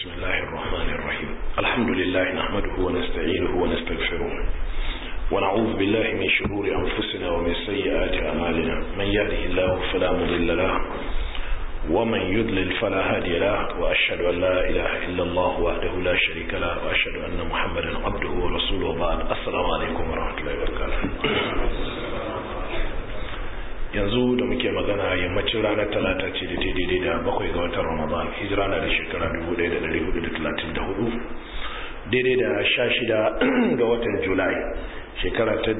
بسم الله الرحمن الرحيم الحمد لله نحمده ونستعينه ونستغفره ونعوذ بالله من شرور أنفسنا ومن سيئات أعمالنا من يهده الله فلا مضل له ومن يضلل فلا هادي له وأشهد أن لا إله إلا الله وحده لا شريك له وأشهد أن محمدا عبده ورسوله بعد السلام عليكم ورحمة الله وبركاته yanzu da muke magana yammacin ranar talata ce da daidai da bakwai ga watan ramadan hijira na da shekara 1434 daidai da sha shida ga watan julai shekara ta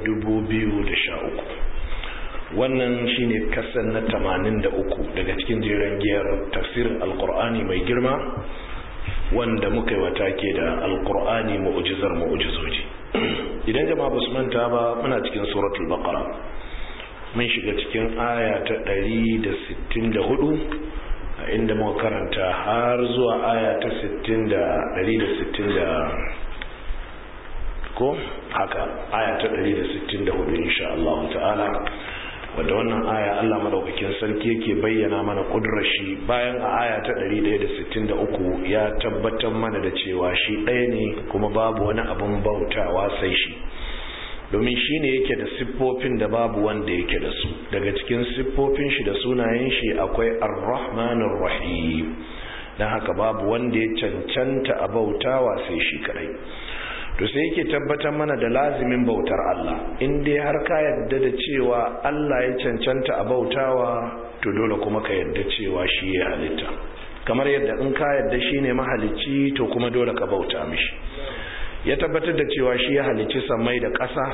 2013 wannan shine kasan na 83 daga cikin jeren giyar tafsirin alkur'ani mai girma wanda muka yi wata ke da alkur'ani mu'ujizar mu'ujizoji idan jama'a ba su manta ba muna cikin suratul baqara mun shiga cikin aya ta 164 a inda muka karanta har zuwa aya ta 60 ko haka aya ta 164 insha Allah ta'ala wadda wannan aya Allah madaukakin sarki yake bayyana mana kudurar shi bayan a aya ta 163 ya tabbatar mana da cewa shi ɗaya ne kuma babu wani abin bautawa sai shi domin shi ne yake da siffofin da babu wanda yake da su daga cikin siffofin shi da sunayen shi akwai ar-rahmanir rahim don haka babu wanda ya cancanta a bautawa sai shi kadai to sai yake tabbatar mana da lazimin bautar Allah in dai har ka yadda da cewa Allah ya cancanta a bautawa to dole kuma ka yadda cewa shi ya halitta kamar yadda in ka yadda shi ne mahalicci to kuma dole ka bauta mishi ya tabbatar da cewa shi ya halicci sammai da ƙasa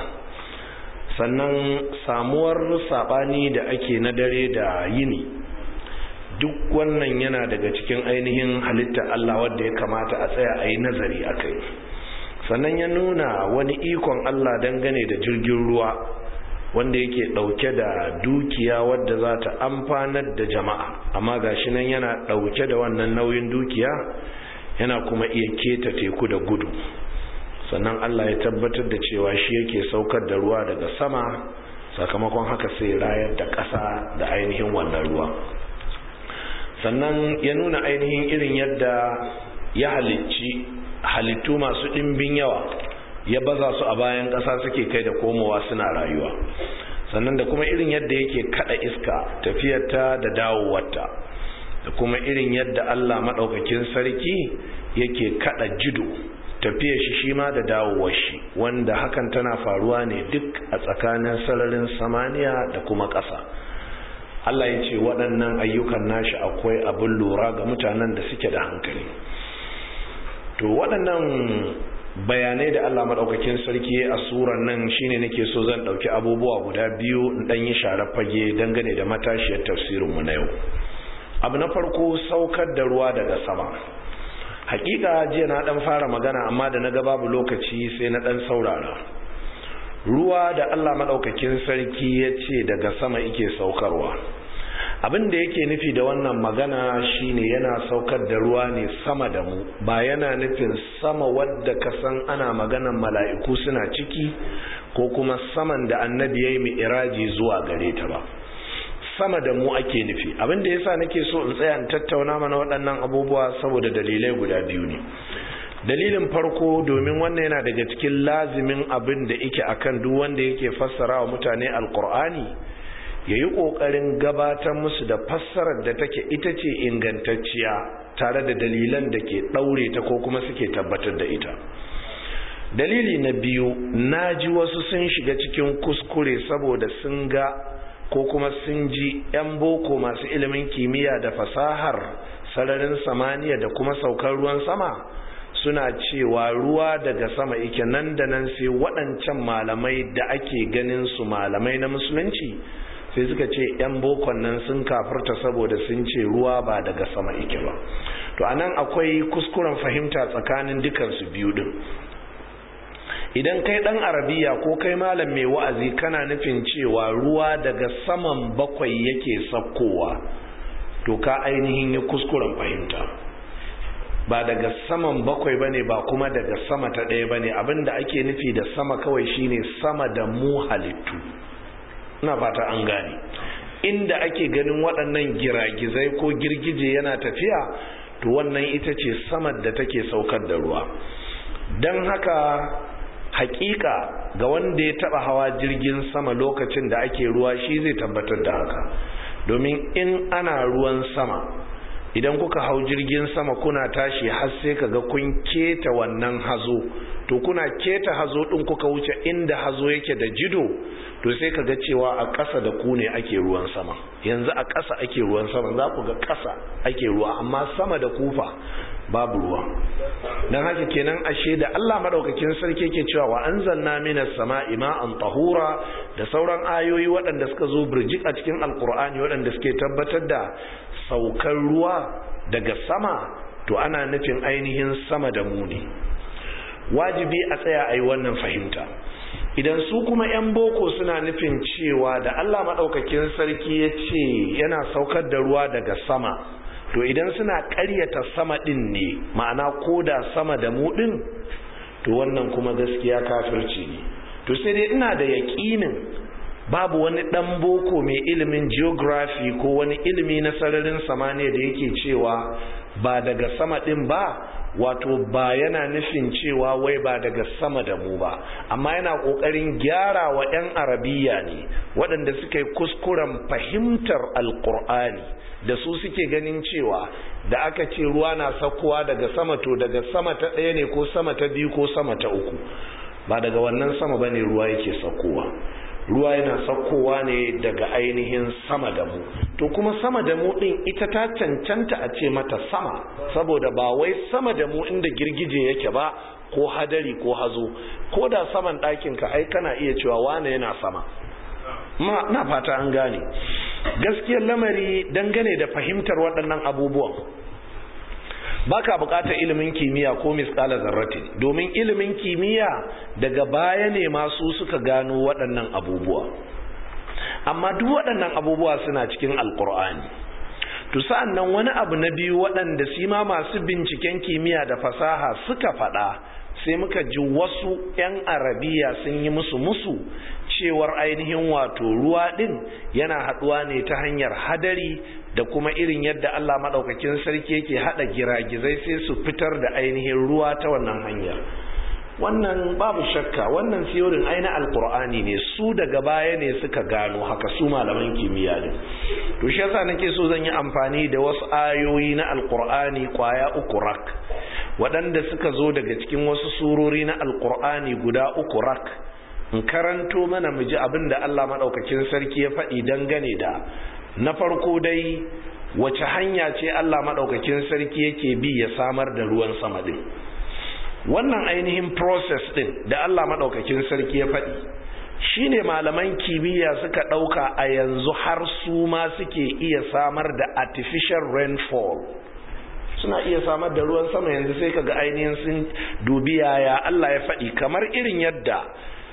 sannan samuwar saɓani da ake na dare da yini duk wannan yana daga cikin ainihin halittar Allah wadda ya kamata a tsaya a yi nazari a kai sannan ya nuna wani ikon Allah dangane da jirgin ruwa wanda yake ɗauke da dukiya wadda za ta amfanar da jama'a amma gashi nan yana ɗauke da wannan nauyin dukiya yana kuma iya keta teku da gudu sannan Allah ya tabbatar da cewa shi yake saukar da ruwa daga sama sakamakon haka sai rayar da ƙasa da ainihin wannan ruwa sannan ya nuna ainihin irin yadda ya halicci halittu masu ɗimbin yawa ya baza su a bayan ƙasa suke kai da komowa suna rayuwa sannan da kuma irin yadda yake kada iska tafiyarta da dawowarta da kuma irin yadda Allah maɗaukakin sarki yake kada jido tafiya shi shi ma da dawowar shi wanda hakan tana faruwa ne duk a tsakanin sararin samaniya da kuma ƙasa Allah ya ce waɗannan ayyukan nashi akwai abin lura ga mutanen da suke da hankali to waɗannan bayanai da Allah maɗaukakin sarki a suran nan shine nake so zan ɗauki abubuwa guda biyu in ɗan yi share fage dangane da matashiyar tafsirinmu na yau abu na farko saukar da ruwa daga sama hakika jiya na dan fara magana amma da naga babu lokaci sai na dan saurara ruwa da Allah madaukakin sarki ya ce daga sama yake saukarwa abin da yake nufi da wannan magana shine yana saukar da ruwa ne sama da mu ba yana nufin sama wadda ka san ana maganan mala'iku suna ciki ko kuma saman da annabi yayi mi'raji zuwa gare ta ba sama da mu ake nufi abin da yasa nake so in tsaya in tattauna mana waɗannan abubuwa saboda dalilai guda biyu ne dalilin farko domin wannan yana daga cikin lazimin abin da yake akan duk wanda yake fassara wa mutane alkur'ani ya yi ƙoƙarin gabatar musu da fassarar da take ita ce ingantacciya tare da dalilan da ke ɗaure ta ko kuma suke tabbatar da ita dalili na biyu na ji wasu sun shiga cikin kuskure saboda sun ga ko kuma sun ji 'yan boko masu ilimin kimiyya da fasahar sararin samaniya da kuma saukar ruwan sama suna cewa ruwa daga sama ike nan da nan sai waɗancan malamai da ake ganin su malamai na musulunci sai suka ce 'yan bokon nan sun kafirta saboda sun ce ruwa ba daga sama ike ba to anan akwai kuskuren fahimta tsakanin dukansu biyu din idan kai dan arabiya ko kai malam mai wa'azi kana nufin cewa ruwa daga saman bakwai yake sakkowa to ka ainihin yi kuskuren fahimta ba daga saman bakwai bane ba kuma daga sama ta ɗaya bane abinda ake nufi da sama kawai shine sama da mu halittu ina fata an gane inda ake ganin waɗannan giragizai ko girgije yana tafiya to wannan ita ce samar da take saukar da ruwa don haka hakika ga wanda ya taba hawa jirgin sama lokacin da ake ruwa shi zai tabbatar da haka domin in ana ruwan sama idan kuka hau jirgin sama kuna tashi har sai kaga kun keta wannan hazo to kuna keta hazo din kuka wuce inda hazo yake da jido to sai kaga cewa a ƙasa da ku ne ake ruwan sama yanzu a ƙasa ake ruwan sama za ku ga ƙasa ake ruwa amma sama da kufa babu ruwa don haka kenan ashe da Allah madaukakin sarki ke cewa wa anzalna minas sama'i ma'an tahura da sauran ayoyi waɗanda suka zo birjik a cikin alkur'ani waɗanda suke tabbatar da saukar ruwa daga sama to ana nufin ainihin sama da mu ne wajibi a tsaya a yi wannan fahimta idan su kuma 'yan boko suna nufin cewa da Allah maɗaukakin sarki ya ce yana saukar da ruwa daga sama to idan suna ƙaryata sama ɗin ne ma'ana ko da sama da mu ɗin to wannan kuma gaskiya kafirci ne to sai dai ina da yaƙinin babu wani ɗan boko mai ilimin geography ko wani ilimi na sararin samaniya da yake cewa ba daga sama ɗin ba wato ba yana nufin cewa wai ba daga sama da mu ba amma yana ƙoƙarin gyara wa 'yan arabiya ne waɗanda suka yi kuskuren fahimtar alƙur'ani da su suke ganin cewa da aka ce ruwa na sakkowa daga sama to daga sama ta ɗaya ne ko sama ta biyu ko sama ta uku ba daga wannan sama ba ne ruwa yake sakkowa ruwa yana sakkowa ne daga ainihin sama da mu to kuma sama da mu ɗin ita ta cancanta a ce mata sama saboda ba wai sama da mu inda girgije yake ba ko hadari ko hazo ko da saman ɗakinka ai kana iya cewa wane yana sama ma na fata an gane gaskiyar lamari dangane da fahimtar waɗannan abubuwan baka buƙatar ilimin kimiyya ko misƙala zarratin domin ilimin kimiyya daga baya ne masu suka gano waɗannan abubuwa amma duk waɗannan abubuwa suna cikin alƙur'ani to sa'an nan wani abu na biyu waɗanda su ma masu binciken kimiyya da fasaha suka faɗa sai muka ji wasu 'yan arabiya sun yi musu musu cewar ainihin wato ruwa ɗin yana haɗuwa ne ta hanyar hadari da kuma irin yadda Allah maɗaukakin sarki yake haɗa giragizai sai su fitar da ainihin ruwa ta wannan hanyar wannan babu shakka wannan siyorin aina alkur'ani ne su daga baya ne suka gano haka su malaman kimiyya ne to shi yasa nake so zan yi amfani da wasu ayoyi na alkur'ani kwaya uku rak waɗanda suka zo daga cikin wasu surori na alkur'ani guda uku rak in karanto mana mu ji abin da Allah maɗaukakin sarki ya faɗi dangane da na farko dai wace hanya ce Allah maɗaukakin sarki yake bi ya samar da ruwan sama ɗin wannan ainihin process ɗin da Allah maɗaukakin sarki ya faɗi shine malaman kimiyya suka ɗauka a yanzu har su ma suke iya samar da artificial rainfall suna iya samar da ruwan sama yanzu sai kaga ainihin sun dubi yaya Allah ya faɗi kamar irin yadda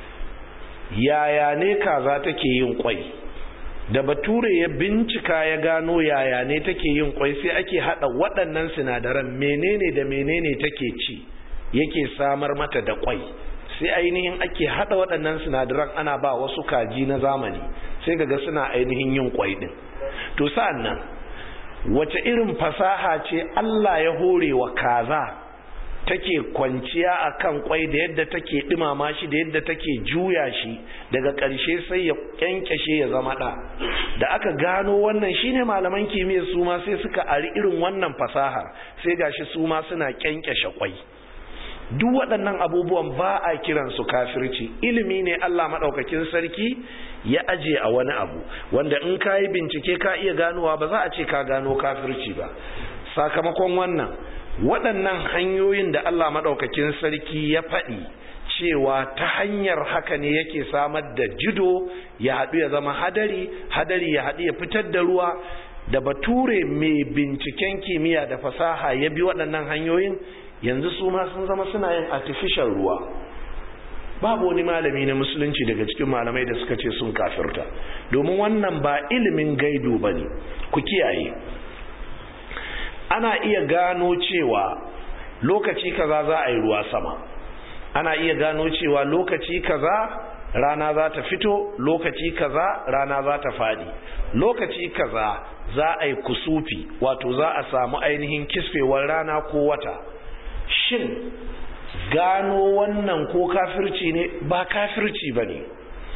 yaya ne kaza take yin kwai da bature ya bincika ya gano yaya ne take yin kwai sai ake hada waɗannan sinadaran menene da menene take ci yake samar mata da kwai sai ainihin ake hada waɗannan sinadaran ana ba wasu kaji na zamani sai kaga suna ainihin yin kwai din to sa'an nan wace irin fasaha ce Allah ya hore wa kaza take kwanciya akan kwai da yadda take dumama shi da yadda take juya shi daga ƙarshe sai ya kyankyashe ya zama ɗa da aka gano wannan shine malaman kimiyyar su ma sai suka ari irin wannan fasahar sai gashi su ma suna kyankyashe kwai duk waɗannan abubuwan ba a kiran su kafirci ilimi ne Allah maɗaukakin sarki ya aje a wani abu wanda in ka yi bincike ka iya ganowa ba za a ce ka gano kafirci ba sakamakon wannan waɗannan hanyoyin da Allah maɗaukakin sarki ya faɗi cewa ta hanyar haka ne yake samar da jido ya haɗu ya zama hadari hadari ya haɗu ya fitar da ruwa da bature mai binciken kimiyya da fasaha ya bi waɗannan hanyoyin yanzu su ma sun zama suna yin artificial ruwa babu wani malami na musulunci daga cikin malamai da suka ce sun kafirta domin wannan ba ilimin gaido ba ne ku kiyaye ana iya gano cewa lokaci kaza za a yi ruwa sama ana iya gano cewa lokaci kaza rana za ta fito lokaci kaza rana za ta fadi lokaci kaza za a yi kusufi wato za a samu ainihin kisfewar rana ko wata shin gano wannan ko kafirci ne ba kafirci ba ne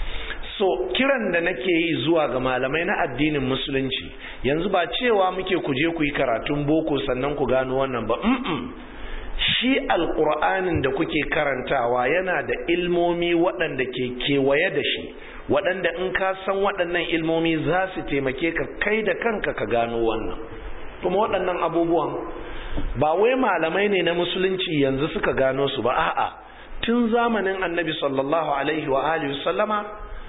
so kiran da nake yi zuwa ga malamai na addinin musulunci yanzu ba cewa muke ku je ku yi karatun boko sannan ku gano wannan ba mm shi alƙur'anin da kuke karantawa yana da ilmomi waɗanda ke kewaye da shi waɗanda in ka san waɗannan ilmomi za su taimake ka kai da kanka ka gano wannan kuma waɗannan abubuwan ba wai malamai ne na musulunci yanzu suka gano su ba a'a tun zamanin annabi sallallahu alaihi wa alihi sallama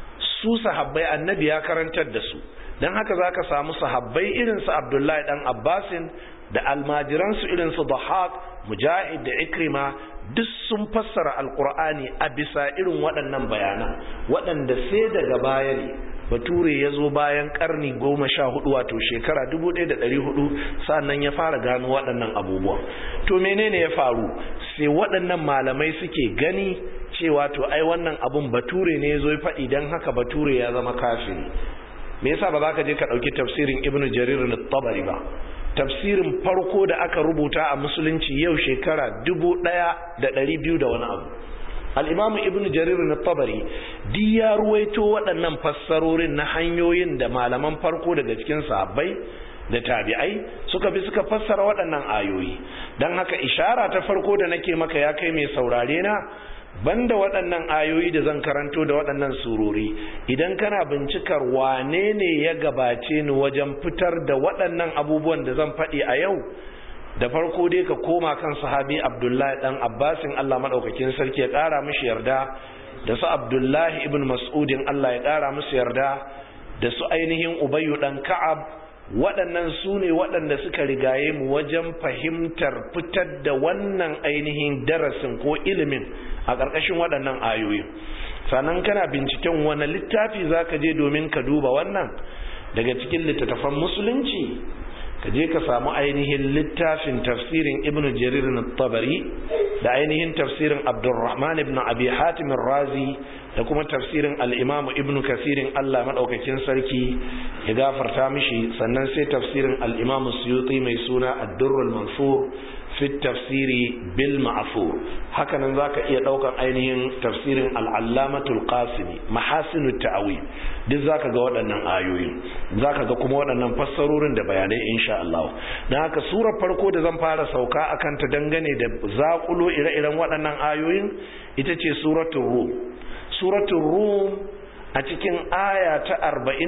su sahabbai annabi ya karantar da su don haka za ka samu sahabbai irinsu abdullahi dan abbasin da almajiransu irinsu dahak mujahid da ikrima duk sun fassara alkur'ani a bisa irin waɗannan bayanan waɗanda sai daga baya ne bature ya zo bayan karni goma sha hudu wato shekara dubu ɗaya da ɗari hudu sannan ya fara gano waɗannan abubuwa to menene ya faru sai waɗannan malamai suke gani cewa to ai wannan abun bature ne ya zo ya faɗi don haka bature ya zama kafiri me yasa ba za ka je ka ɗauki tafsirin ibnu jarir al-tabari ba tafsirin farko da aka rubuta a musulunci yau shekara dubu ɗaya da ɗari biyu da wani abu al'imamu ibn jarir na tabari di ya ruwaito waɗannan fassarorin na hanyoyin da malaman farko daga cikin sahabbai da tabi'ai suka bi suka fassara waɗannan ayoyi don haka ishara ta farko da nake maka ya kai mai saurare na banda waɗannan ayoyi da zan karanto da waɗannan surori idan kana bincikar wane ne ya gabace ni wajen fitar da waɗannan abubuwan da zan faɗi a yau da farko dai ka koma kan sahabi abdullahi ɗan abbasin allah maɗaukakin sarki ya ƙara mishi yarda da su abdullahi ibn mas'udin allah ya ƙara musu yarda da su ainihin ubayyu ɗan ka'ab waɗannan su ne waɗanda suka rigaye mu wajen fahimtar fitar da wannan ainihin darasin ko ilimin a ƙarƙashin waɗannan ayoyi sannan kana binciken wani littafi za ka je domin ka duba wannan daga cikin littattafan musulunci ka je ka samu ainihin littafin tafsirin ibn jarir na tabari da ainihin tafsirin abdurrahman ibn abi hatim razi da kuma tafsirin al'imamu ibn kasirin allah maɗaukakin sarki ya gafarta mishi sannan sai tafsirin al'imamu suyuti mai suna addurrul mansur fi tafsiri bil ma'afur hakanan zaka iya daukan ainihin tafsirin al-allamatul qasimi mahasinut ta'awi duk zaka ga waɗannan ayoyi zaka ga kuma waɗannan fassarorin da bayanai insha Allah dan haka surar farko da zan fara sauka akan ta dangane da zakulo ire-iren waɗannan ayoyin ita ce suratul rum suratul rum a cikin aya ta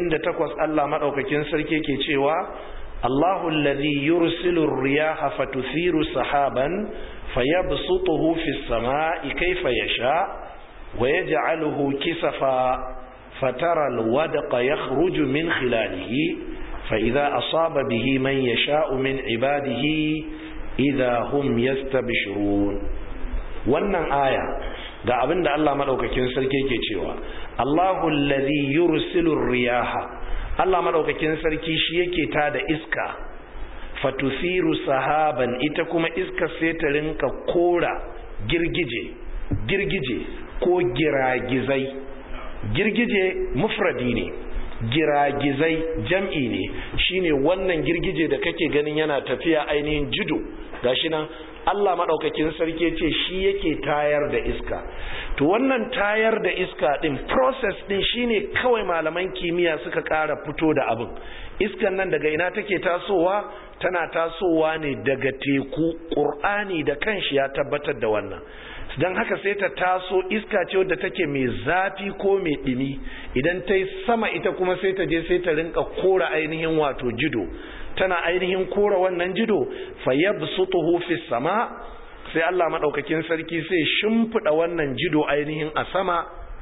48 Allah madaukakin sarki ke cewa الله الذي يرسل الرياح فتثير سحابا فيبسطه في السماء كيف يشاء ويجعله كسفا فترى الودق يخرج من خلاله فإذا أصاب به من يشاء من عباده إذا هم يستبشرون wannan aya ga abin da Allah madaukakin sarki ke cewa Allahu allazi yursilu riyaha Allah madaukakin sarki shi yake ta da iska fatusiru sahaban ita kuma iska sai ta rinka kora girgije girgije ko giragizai girgije mufradi ne giragizai jam'i ne shine wannan girgije da kake ganin yana tafiya ainihin jido gashi nan Allah maɗaukakin sarki ce shi yake tayar da iska to wannan tayar da iska ɗin process ɗin shine kawai malaman kimiyya suka ƙara fito da abin iskan nan daga ina take tasowa tana tasowa ne daga teku ƙur'ani da kanshi ya tabbatar da wannan don haka sai ta taso iska ce wadda take mai zafi ko mai ɗumi idan ta yi sama ita kuma sai ta je sai ta rinka kora ainihin wato jido tana ainihin kora wannan jido fayyabsutuhu fi sama sai Allah madaukakin sarki sai shimfida wannan jido ainihin a sama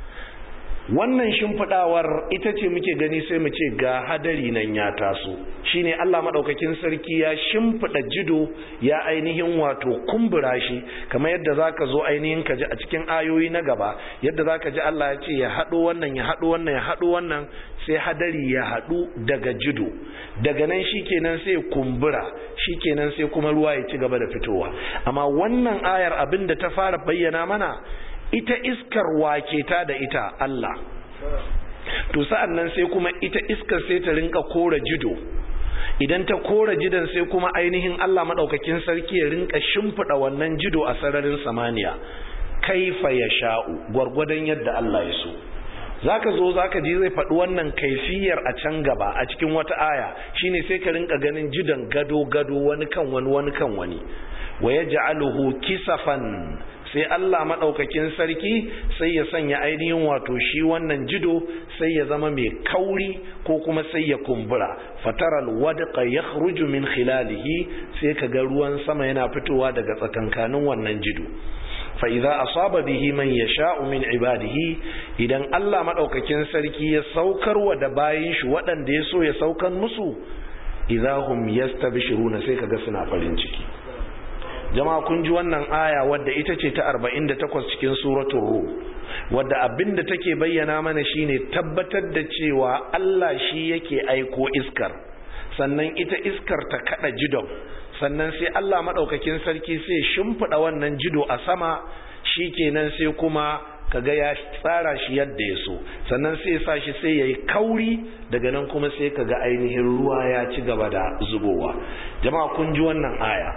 wannan shimfidawar ita ce muke gani sai mu ce ga hadari nan ya taso shine Allah madaukakin sarki ya shimfida jido ya ainihin wato kumbura shi kamar yadda zaka zo ainihin ka ji a cikin ayoyi na gaba yadda zaka ji Allah ya ce ya hado wannan ya hado wannan ya hado wannan sai hadari ya hadu daga jido daga nan shikenan sai kumbura shikenan sai kuma ruwa ya ci gaba da fitowa amma wannan ayar abin da ta fara bayyana mana ita iskar wake ta da ita Allah to sa'an nan sai kuma ita iskar sai ta rinka kora jido idan ta kora jidan sai kuma ainihin Allah maɗaukakin sarki ya rinka shimfiɗa wannan jido a sararin samaniya kaifa ya sha'u gwargwadon yadda Allah ya so zaka zo zaka ji zai faɗi wannan kaifiyar a can gaba a cikin wata aya shine sai ka rinka ganin jidan gado gado wani kan wani wani kan wani wa yaj'aluhu kisafan sai Allah maɗaukakin sarki sai ya sanya ainihin wato shi wannan jido sai ya zama mai kauri ko kuma sai ya kumbura fataral wadqa yakhruju min khilalihi sai kaga ruwan sama yana fitowa daga tsakankanin wannan jido fa idza asaba bihi man yasha'u min ibadihi idan Allah maɗaukakin sarki ya saukar wa da bayin shi waɗanda ya so ya saukan musu idahum yastabshiruna sai kaga suna farin ciki jama'a kun ji wannan aya wadda ita ce ta 48 cikin suratul rum wadda abinda take bayyana mana shine tabbatar da cewa Allah shi yake aiko iskar sannan ita iskar ta kada jidon sannan sai Allah madaukakin sarki sai shimfida wannan jido a sama shikenan sai kuma kaga ya tsara shi yadda ya so sannan sai sa shi sai yayi kauri daga nan kuma sai kaga ainihin ruwa ya ci gaba da zubowa jama'a kun ji wannan aya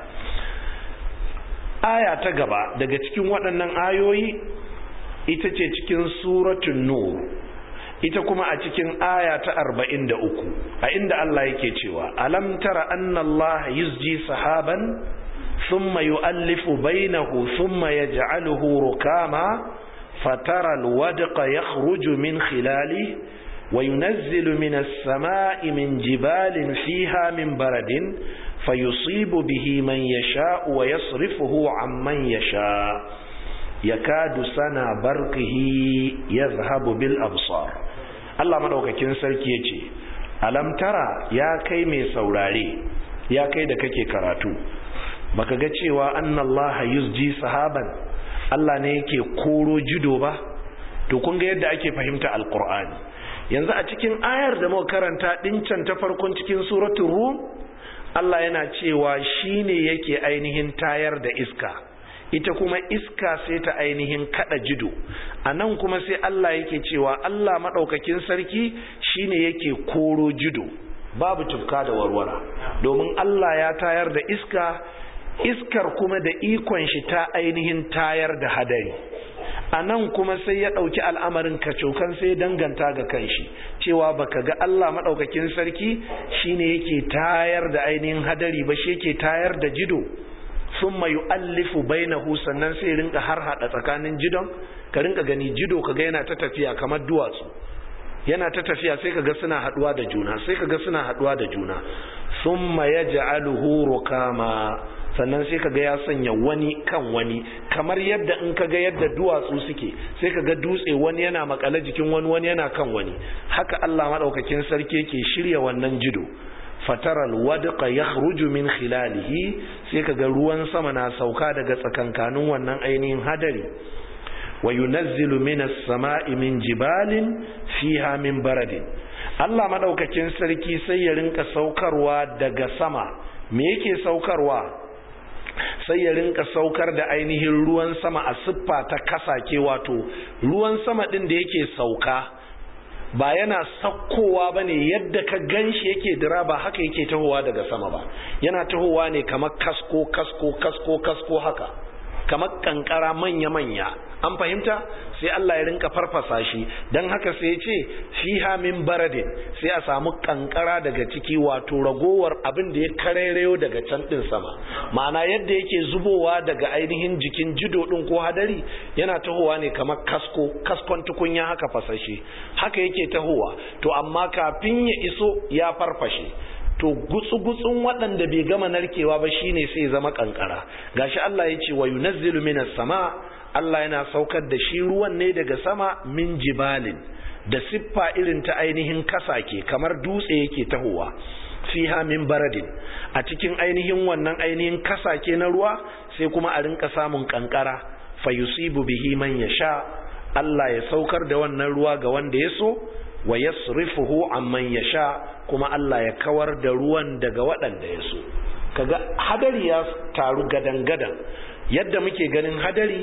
aya ta gaba daga cikin waɗannan ayoyi ita ce cikin suratun nur ita kuma a cikin aya ta arba'in da uku a inda Allah yake cewa alam tara anna Allah yusji sahaban thumma yu'allifu bainahu thumma yaj'aluhu rukama fatara alwadqa yakhruju min khilali وينزل من السماء من جبال فيها من برد فيصيب به من يشاء ويصرفه عمن يشاء يكاد سنا برقه يذهب بالأبصار الله مدوكاكين sarki yace alam tara ya kai mai saurare ya kai da kake karatu baka ga cewa annallaha yusji sahaban Allah ne yake koro jido ba to kun ga yadda ake fahimta alqur'ani yanzu a cikin ayar da muka karanta dincan ta farkon cikin suratul rum Allah yana cewa shi ne yake ainihin tayar da iska ita kuma iska sai ta ainihin kada jido a nan kuma sai Allah yake cewa Allah maɗaukakin sarki shi ne yake koro jido babu tufka da warwara domin Allah ya tayar da iska iskar kuma da ikon shi ta ainihin tayar da hadari a nan kuma sai ya ɗauki al'amarin kacokan sai danganta ga kanshi cewa baka ga Allah maɗaukakin sarki shine yake tayar da ainihin hadari ba shi yake tayar da jido sun mayu allifu bainahu sannan sai rinka har hada tsakanin jidon ka rinka gani jido kaga yana ta tafiya kamar duwatsu yana ta tafiya sai kaga suna haduwa da juna sai kaga suna haduwa da juna summa yaj'aluhu rukama sannan sai kaga ya sanya wani kan wani kamar yadda in kaga yadda duwatsu suke sai kaga dutse wani yana makale jikin wani wani yana kan wani haka Allah madaukakin sarki yake shirya wannan jido fataral wadqa yakhruju min khilalihi sai kaga ruwan sama na sauka daga tsakankanin wannan ainihin hadari wa yunazzilu minas sama'i min jibalin fiha min baradin Allah madaukakin sarki sai ya rinka saukarwa daga sama me yake saukarwa sai ya rinka saukar da ainihin ruwan sama a siffa ta kasake wato ruwan sama din da yake sauka ba yana sakkowa ba ne yadda ka ganshi yake dira ba haka yake tahowa daga sama ba yana tahowa ne kamar kasko kasko kasko kasko haka kamar kankara manya-manya an fahimta sai Allah ya rinka farfasa shi don haka sai ya ce fiha min baradin sai a samu kankara daga ciki wato ragowar abin da ya karereyo daga can din sama ma'ana yadda yake zubowa daga ainihin jikin jido din ko hadari yana tahowa ne kamar kasko kaskon tukunya haka fasashe haka yake tahowa to amma kafin ya iso ya farfashe to gutsu-gutsun waɗanda bai gama narkewa ba shine sai zama kankara gashi Allah ya ce wa yunazzilu minas sama Allah yana saukar da shi ruwan ne daga sama min jibalin da siffa irin ta ainihin kasake kamar dutse yake tahowa fiha min baradin a cikin ainihin wannan ainihin kasake na ruwa sai kuma a rinka samun kankara fayusibu bihi man yasha Allah ya saukar da wannan ruwa ga wanda ya so wa yasrifuhu amman yasha kuma Allah ya kawar da ruwan daga waɗanda ya so kaga hadari ya taru gadan gadan yadda muke ganin hadari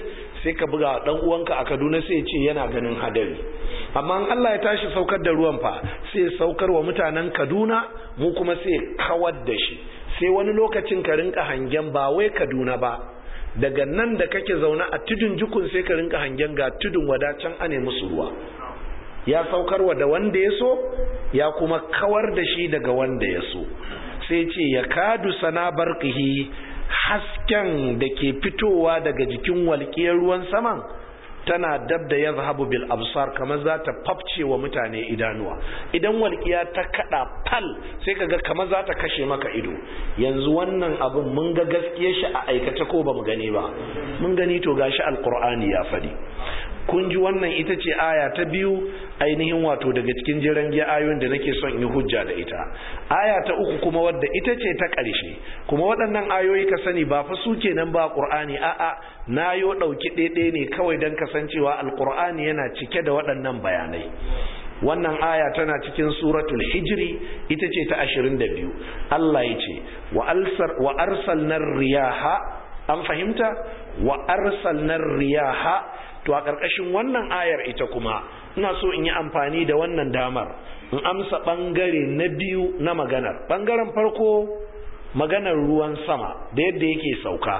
sai ka buga dan uwanka a Kaduna sai ya ce yana ganin hadari amma in Allah ya tashi saukar da ruwan fa sai saukar wa mutanen Kaduna mu kuma sai kawar da shi sai wani lokacin ka rinka hangen ba wai Kaduna ba daga nan da kake zaune a tudun jukun sai ka rinka hangen ga tudun wadacin ane musu ruwa ya saukarwa da wanda ya so ya kuma kawar da shi daga wanda ya so sai ce ya kadu sana barqihi hasken da ke fitowa daga jikin walƙiyar ruwan saman tana dab da yazhabu bil absar kamar za ta fafce wa mutane idanuwa idan walƙiya ta kada fal sai kaga kamar za ta kashe maka ido yanzu wannan abin mun ga gaskiyar shi a aikace ko ba mu gani ba mun gani to gashi alqur'ani ya faɗi kun ji wannan ita ce aya ta biyu ainihin wato daga cikin jiran giya ayoyin da nake son yi hujja da ita aya ta uku kuma wadda ita ce ta ƙarshe kuma waɗannan ayoyi ka sani ba fa su kenan ba ƙur'ani a'a na yo ɗauki ɗaiɗaya ne kawai don kasancewa alƙur'ani yana cike da waɗannan bayanai wannan aya tana cikin suratul hijri ita ce ta 22 Allah ya ce wa arsalnar riyaha an fahimta wa arsalnar riyaha to a ƙarƙashin wannan ayar ita kuma ina so in yi amfani da wannan damar in amsa ɓangare na biyu na maganar ɓangaren farko maganar ruwan sama da yadda yake sauka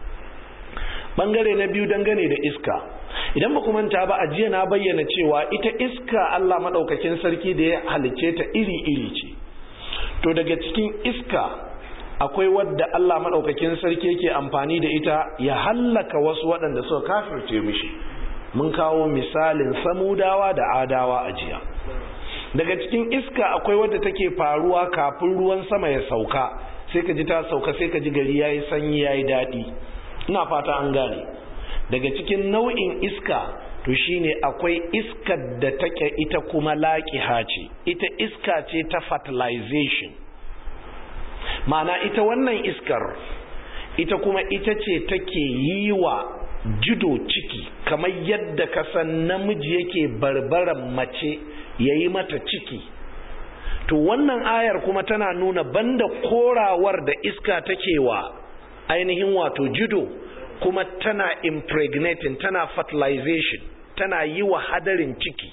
ɓangare na biyu dangane da iska idan ba manta ba a jiya na bayyana cewa ita iska Allah maɗaukakin sarki da ya halicce ta iri-iri ce to daga cikin iska akwai wadda Allah maɗaukakin sarki yake amfani da ita ya hallaka wasu waɗanda suka kafirce mishi mun kawo misalin samudawa da adawa a jiya daga cikin iska akwai wadda take faruwa kafin ruwan sama ya sauka sai ka ji ta sauka sai ka ji gari yayi sanyi yayi daɗi ina fata an gane daga cikin nau'in iska to shine akwai iskar da take ita kuma laƙiha ce ita iska ce ta fertilization ma'ana ita wannan iskar ita kuma ita ce take yi wa jido ciki kamar yadda kasan namiji yake barbaran mace ya yi mata ciki to wannan ayar kuma tana nuna banda korawar da iska take wa ainihin wato jido kuma tana impregnating tana fertilization tana yi wa hadarin ciki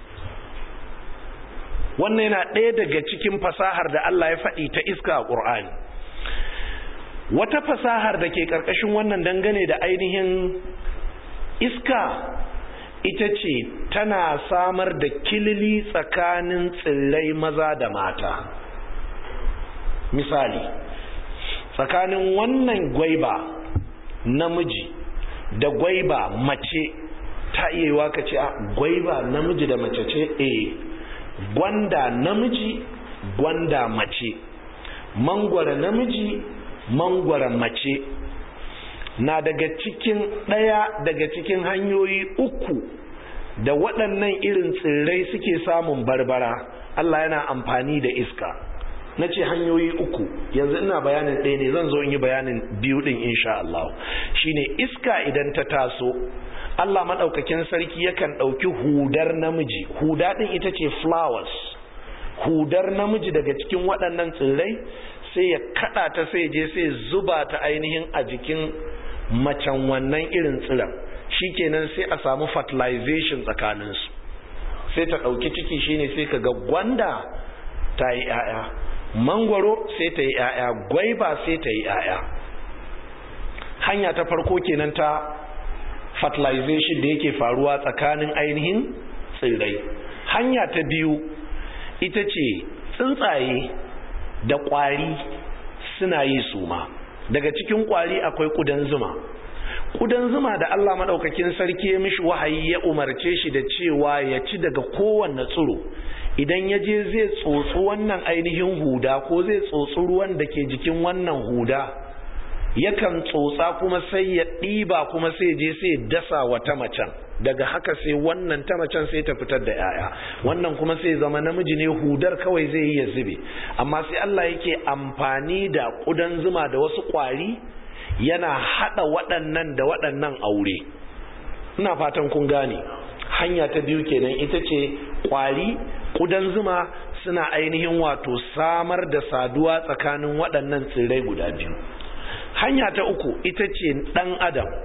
wannan yana ɗaya daga cikin fasahar da Allah ya faɗi ta iska a ƙur'ani wata fasahar da ke ƙarƙashin wannan dangane da ainihin iska ita ce tana samar da kilili tsakanin tsirrai maza da mata misali tsakanin wannan gwaiba namiji da gwaiba mace ta iya yiwa ka ce a gwaiba namiji da mace ce eh gwanda namiji gwanda mace mangwara namiji mangwara mace na daga cikin ɗaya daga cikin hanyoyi uku da waɗannan irin tsirrai suke samun barbara Allah yana amfani da iska na ce hanyoyi uku yanzu ina bayanin ɗaya ne zan zo in yi bayanin biyu ɗin insha Allah shine iska idan ta taso Allah maɗaukakin sarki yakan ɗauki hudar namiji huda ɗin ita ce flowers hudar namiji daga cikin waɗannan tsirrai sai ya kaɗa ta sai je sai zuba ta ainihin a jikin macen wannan irin tsiran shikenan sai a samu fertilization tsakaninsu sai ta ɗauki ciki shine sai ka ga gwanda ta yi 'ya'ya mangwaro sai ta yi 'ya'ya gwaiba sai ta yi 'ya'ya hanya ta farko kenan ta fertilization da yake faruwa tsakanin ainihin tsirrai hanya ta biyu ita ce tsuntsaye da ƙwari suna yi suma daga cikin ƙwari akwai ƙudan zuma ƙudan zuma da Allah maɗaukakin sarki ya mishi wahayi ya umarce shi da cewa ya ci daga kowanne tsiro idan ya je zai tsotsi wannan ainihin huda ko zai tsotsi ruwan da ke jikin wannan huda yakan tsotsa kuma sai ya ɗiba kuma sai je sai dasa wata macen daga haka sai wannan ta macen sai ta fitar da 'ya'ya wannan kuma sai zama namiji ne hudar kawai zai yi ya zube amma sai Allah yake amfani da ƙudan zuma da wasu ƙwari yana haɗa waɗannan da waɗannan aure ina fatan kun gane hanya ta biyu kenan ita ce ƙwari ƙudan zuma suna ainihin wato samar da saduwa tsakanin waɗannan tsirrai guda biyu hanya ta uku ita ce ɗan adam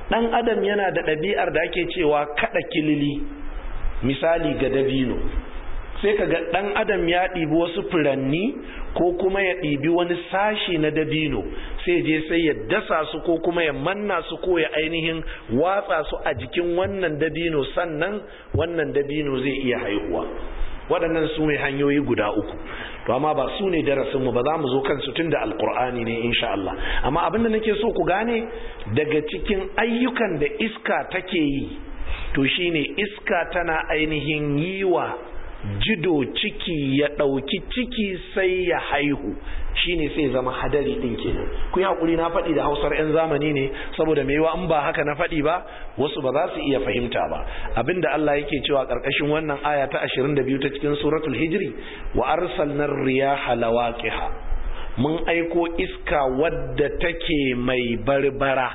ɗan adam yana da ɗabi'ar da ake cewa kaɗa kilili misali ga dabino sai ka ga ɗan adam ya ɗibi wasu furanni ko kuma ya ɗibi wani sashi na dabino sai je sai ya dasa su ko kuma ya manna su ko ya ainihin watsa su a jikin wannan dabino sannan wannan dabino zai iya haihuwa waɗannan su ne hanyoyi guda uku to amma ba su ne darasinmu ba za mu zo kansu tun da alkur'ani ne insha Allah amma abin da nake so ku gane daga cikin ayyukan da iska take yi to shine iska tana ainihin yi wa jido ciki ya ɗauki ciki sai ya haihu shine sai zama hadari ɗin kenan ku yi haƙuri na faɗi da hausar 'yan zamani ne saboda mai yiwa in ba haka na faɗi ba wasu ba za su iya fahimta ba abinda Allah yake cewa ƙarƙashin wannan aya ta 22 ta cikin suratul hijri wa arsalnar riyaha lawaqiha mun aiko iska wadda take mai barbara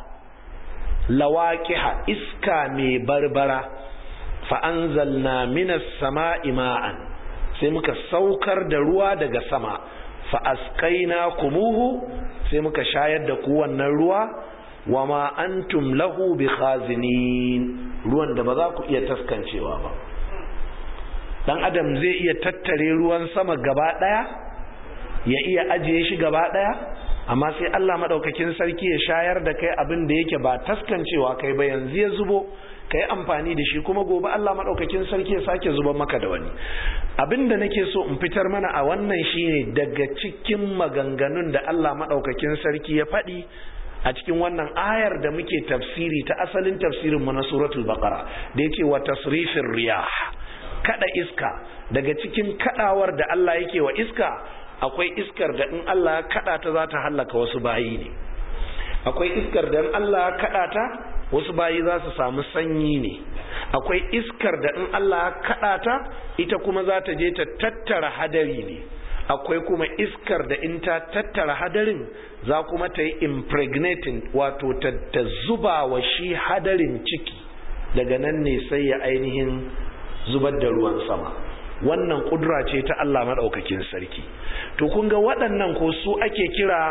lawaqiha iska mai barbara fa'anzalna minas sama'i ma'an sai muka saukar da ruwa daga sama fa'askaina kumuhu sai muka shayar da ku wannan ruwa wa ma antum lahu bi khazinin ruwan da ba za ku iya taskancewa ba dan adam zai iya tattare ruwan sama gaba daya ya iya ajiye shi gaba daya amma sai Allah madaukakin sarki ya shayar da kai abin da yake ba taskancewa kai ba yanzu ya zubo ka yi amfani da shi kuma gobe Allah maɗaukakin sarki ya sake zuba maka da wani abin da nake so in fitar mana a wannan shine daga cikin maganganun da Allah maɗaukakin sarki ya faɗi a cikin wannan ayar da muke tafsiri ta asalin tafsirin mu na suratul baqara da yake wa tasrifir riyah kada iska daga cikin kadawar da Allah yake wa iska akwai iskar da in Allah ya kada ta za ta hallaka wasu bayi ne akwai iskar da in Allah ya kada ta wasu bayi za su samu sanyi ne akwai iskar da in Allah kaɗa ta ita kuma za ta je ta tattara hadari ne akwai kuma iskar da in ta tattara hadarin za kuma ta yi impregnating wato ta, ta zuba wa shi hadarin ciki daga nan ne sai ya ainihin zubar da ruwan sama wannan kudura ce ta Allah maɗaukakin sarki to kun ga waɗannan ko su ake kira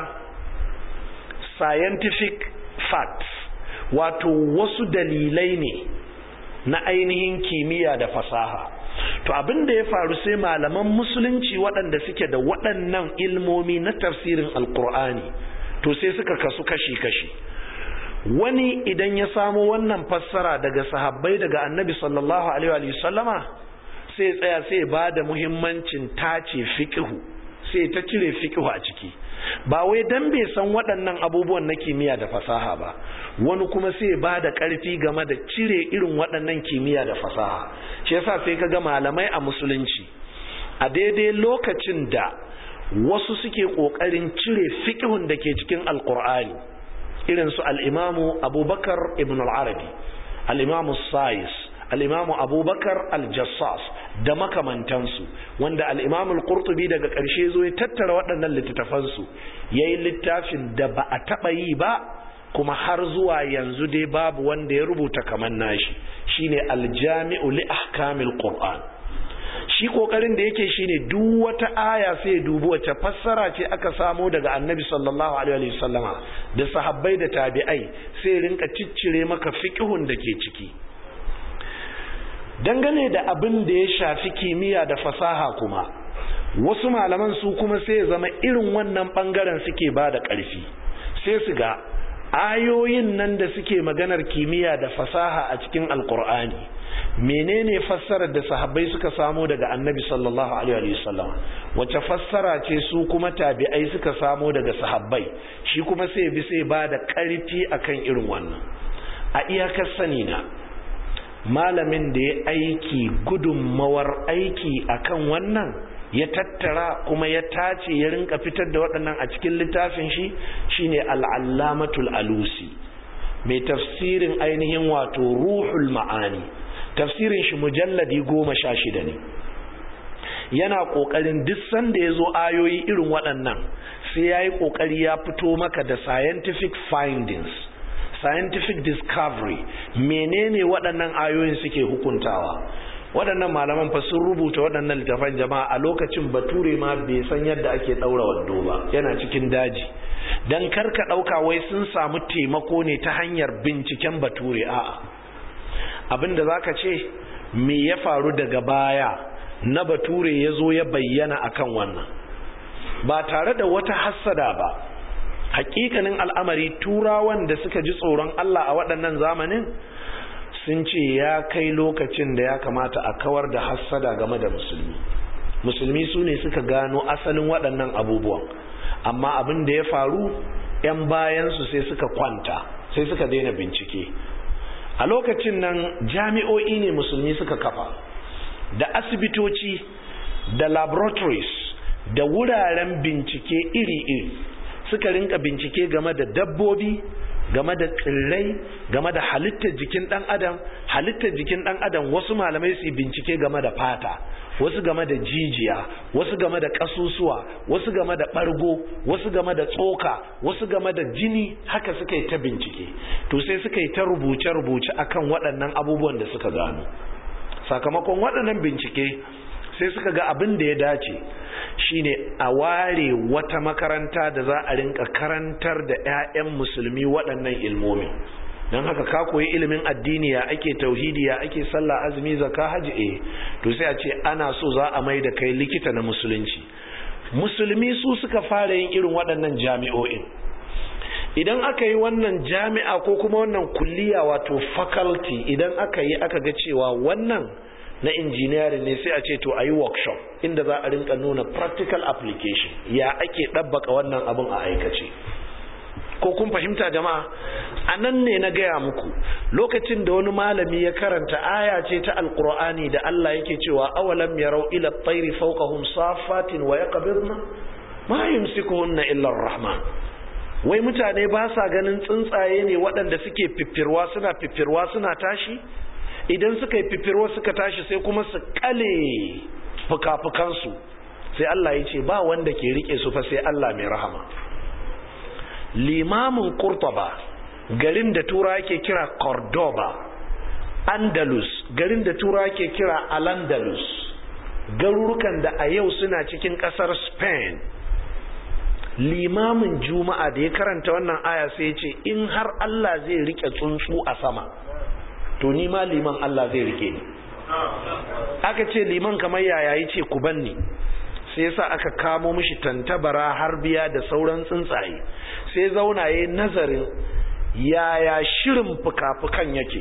scientific facts wato wasu dalilai ne na ainihin kimiyya da fasaha to abin da ya faru sai malaman musulunci waɗanda suke da waɗannan ilmomi na tafsirin alkur'ani to sai suka kasu kashi-kashi wani idan ya samu wannan fassara daga sahabbai daga annabi sallallahu alaihi wa sallama sai tsaya sai ba da muhimmancin tace fiqhu sai ta cire fiqhu a ciki ba wai dan bai san waɗannan abubuwan na kimiyya da fasaha ba wani kuma sai ba da ƙarfi game da cire irin waɗannan kimiyya da fasaha shi yasa sai ka ga malamai a musulunci a daidai lokacin da wasu suke ƙoƙarin cire fiƙihun da ke cikin alƙur'ani irin su al'imamu abubakar ibn al-arabi al'imamu sayis al'imamu abubakar al-jassas da makamantansu wanda al'imamu al-qurtubi daga ƙarshe zo ya tattara waɗannan littattafansu ya yi littafin da ba a taɓa yi ba kuma har zuwa yanzu dai babu wanda ya rubuta kamar nashi shine aljami'u li ahkamil qur'an shi kokarin da yake shine duk wata aya sai ya dubi wace fassara ce aka samo daga annabi sallallahu alaihi wasallama da sahabbai da tabi'ai sai rinka ciccire maka fiqhun da ke ciki dangane da abin da ya shafi kimiyya da fasaha kuma wasu malaman su kuma sai ya zama irin wannan bangaren suke ba da ƙarfi sai su ga ayoyin nan da suke maganar kimiyya da fasaha a cikin alkur'ani menene fassarar da sahabbai suka samo daga annabi sallallahu alaihi wasallam wace fassara ce su kuma tabi'ai suka samo daga sahabbai shi kuma sai bi sai ba da ƙarfi akan irin wannan a iyakar sani na malamin da ya aiki gudunmawar aiki akan wannan ya tattara kuma ya tace ya rinka fitar da waɗannan a cikin littafin shi shine al'allamatul alusi mai tafsirin ainihin wato ruhul ma'ani tafsirin shi mujalladi goma sha shida ne yana ƙoƙarin duk sanda ya zo ayoyi irin waɗannan sai ya yi ƙoƙari ya fito maka da scientific findings scientific discovery menene waɗannan ayoyin suke hukuntawa waɗannan malaman fa sun rubuta waɗannan littafan jama'a a lokacin bature ma bai san yadda ake ɗaura wando ba yana cikin daji don karka ɗauka wai sun samu taimako ne ta hanyar binciken bature a'a abinda za ka ce me ya faru daga baya na bature ya zo ya bayyana akan wannan ba tare da wata hassada ba hakikanin al'amari turawan da suka ji tsoron Allah a waɗannan zamanin sun ce ya kai lokacin da ya kamata a kawar da hassada game da musulmi musulmi su ne suka gano asalin waɗannan abubuwan amma abin da ya faru 'yan bayansu sai suka kwanta sai suka daina bincike a lokacin nan jami'o'i ne musulmi suka kafa da asibitoci da laboratories da wuraren bincike iri-iri suka rinka bincike game da dabbobi game da tsirrai game da halittar jikin dan adam halittar jikin dan adam wasu malamai su bincike game da fata wasu game da jijiya wasu game da kasusuwa wasu game da bargo wasu game da tsoka wasu game da jini haka suka yi ta bincike to sai suka yi ta rubuce-rubuce akan waɗannan abubuwan da suka gano sakamakon waɗannan bincike sai suka ga abin da ya dace shine a ware wata makaranta da za a rinka karantar da 'ya'yan musulmi waɗannan ilmomi don haka ka koyi ilimin addini ya ake tauhidi ya ake sallah azumi zaka haji eh to sai a ce ana so za a mai da kai likita na musulunci musulmi su suka fara yin irin waɗannan jami'o'in idan aka yi wannan jami'a ko kuma wannan kulliya wato faculty idan aka yi aka ga cewa wannan na engineering ne sai a ce to a yi workshop inda za a rinka nuna practical application ya ake ɗabbaka wannan abin a aikace ko kun fahimta jama'a a nan ne na gaya muku lokacin da wani malami ya karanta aya ce ta alkur'ani da Allah yake cewa awalam yarau ila tsairi fawqahum safatin wa yaqbidna ma yumsikuhunna illa rahman wai mutane ba sa ganin tsuntsaye ne waɗanda suke fiffirwa suna fiffirwa suna tashi idan suka yi fifirwa suka tashi sai kuma su kale fuka-fukansu sai Allah ya ce ba wanda ke rike su fa sai Allah mai rahama limamin kurtaba garin da tura ke kira cordoba andalus garin da tura ke kira al-andalus garurukan da a yau suna cikin kasar spain limamin juma'a da ya karanta wannan aya sai ya ce in har Allah zai rike tsuntsu a sama to ni ma liman Allah zai rike ni aka ce liman kamar yaya ya ce ku banni sai yasa aka kamo mishi tantabara har biya da sauran tsuntsaye sai zauna ya nazarin yaya shirin fuka-fukan yake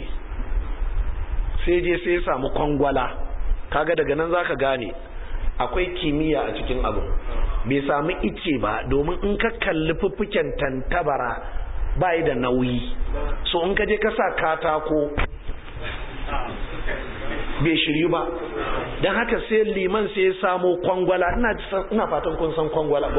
sai je sai ya samu kwangwala kaga daga nan zaka gane akwai kimiyya a cikin abu bai samu ice ba domin in ka kalli fuffuken tantabara ba da nauyi so in ka je ka sa katako bai shiryu ba don haka sai liman sai ya samo kwangwala ina fatan kun san kwangwala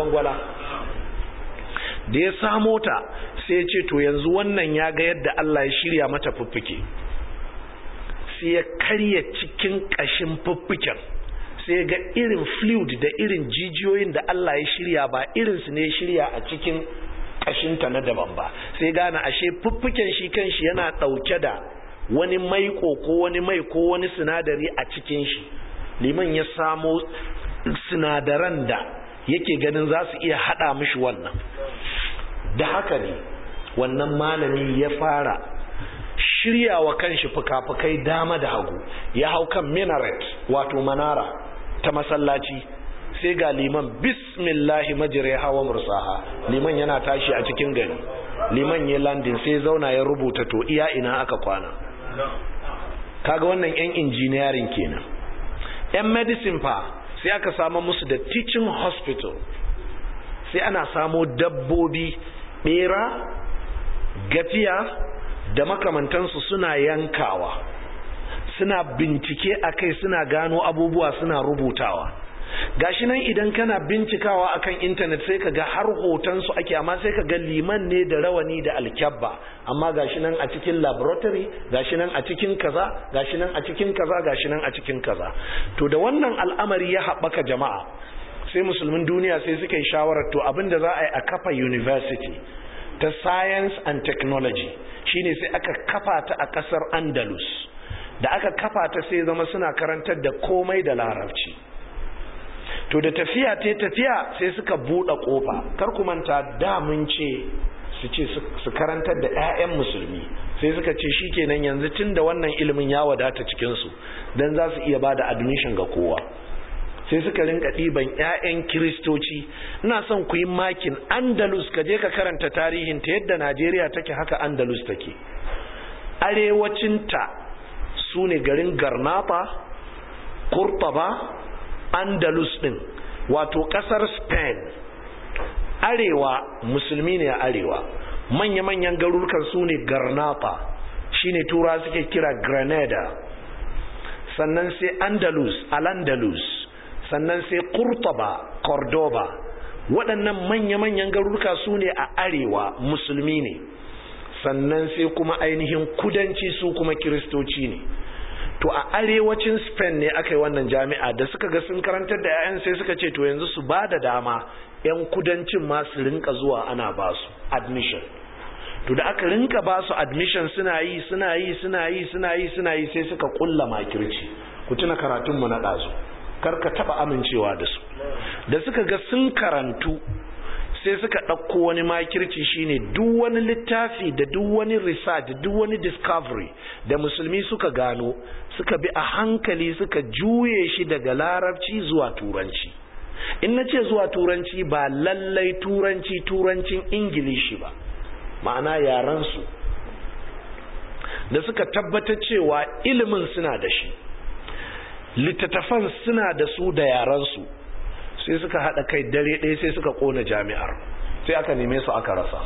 da ya samo ta sai ya ce to yanzu wannan ya ga yadda Allah ya shirya mata fuffuke sai ya karya cikin ƙashin fuffuken sai ga irin fluid da irin jijiyoyin da Allah ya shirya ba irinsu ne ya shirya a cikin ƙashinta na daban ba sai gane ashe fuffuken shi kanshi yana ɗauke da wani maiko ko wani mai ko wani sinadari a cikin shi liman ya samo sinadaran da yake ganin za su iya hada mishi wannan da haka ne wannan malami ya fara shirya wa kanshi fuka-fukai dama da hagu ya hau kan minaret wato manara ta masallaci sai ga liman bismillahi majirai hawa mursaha liman yana tashi a cikin gari liman ya landin sai zauna ya rubuta to iya ina aka kwana kaga wannan yan engineering kenan yan medicine fa sai aka samu musu da teaching hospital sai ana samo dabbobi bera gafiya da makamantansu suna yankawa suna bincike a kai suna gano abubuwa suna rubutawa gashi nan idan kana bincikawa akan intanet sai ka ga har hotonsu ake amma sai ka ga liman ne da rawani da alkyabba amma gashi nan a cikin laboratory gashi nan a cikin kaza gashi nan a cikin kaza gashi nan a cikin kaza to da wannan al'amari ya haɓaka jama'a sai musulmin duniya sai suka yi shawarar to abinda za a yi a kafa university ta science and technology shine sai aka kafa ta a ƙasar andalus da aka kafa ta sai zama suna karantar da komai da larabci to da tafiya ta tafiya sai suka buɗe ƙofa kar ku manta da mun ce su ce su karantar da 'ya'yan musulmi sai suka ce shi kenan yanzu tun da wannan ilimin ya wadata cikinsu don za su iya ba da admission ga kowa sai suka rinka ɗiban 'ya'yan kiristoci ina son ku yi makin andalus ka je ka karanta tarihin ta yadda najeriya take haka andalus take arewacinta su ne garin garnata kurtaba andalus ɗin wato ƙasar spain arewa musulmi ne a arewa manya-manyan garurukan su ne garnata shine tura suke kira granada sannan sai andalus al-andalus sannan sai kurtaba cordoba waɗannan manya-manyan garuruka su ne a arewa musulmi ne sannan sai kuma ainihin kudanci su kuma kiristoci ne to a arewacin spain ne aka yi wannan jami'a da suka ga sun karantar da 'ya'yan sai suka ce to yanzu su ba da dama 'yan kudancin ma su rinka zuwa ana ba su admission to da aka rinka ba su admission suna yi suna yi suna yi suna yi suna yi sai suka kulla makirci ku tuna karatunmu na ɗazu kar ka taɓa amincewa da su da suka ga sun karantu sai suka ɗauko wani makirci shine duk wani littafi da duk wani research da duk wani discovery da musulmi suka gano suka bi a hankali suka juye shi daga larabci zuwa turanci in na ce zuwa turanci ba lallai turanci turancin ingilishi ba ma'ana yaransu da suka tabbatar cewa ilimin suna da shi littattafan suna da su da yaransu sai suka haɗa kai dare ɗaya sai suka ƙona jami'ar sai aka neme su aka rasa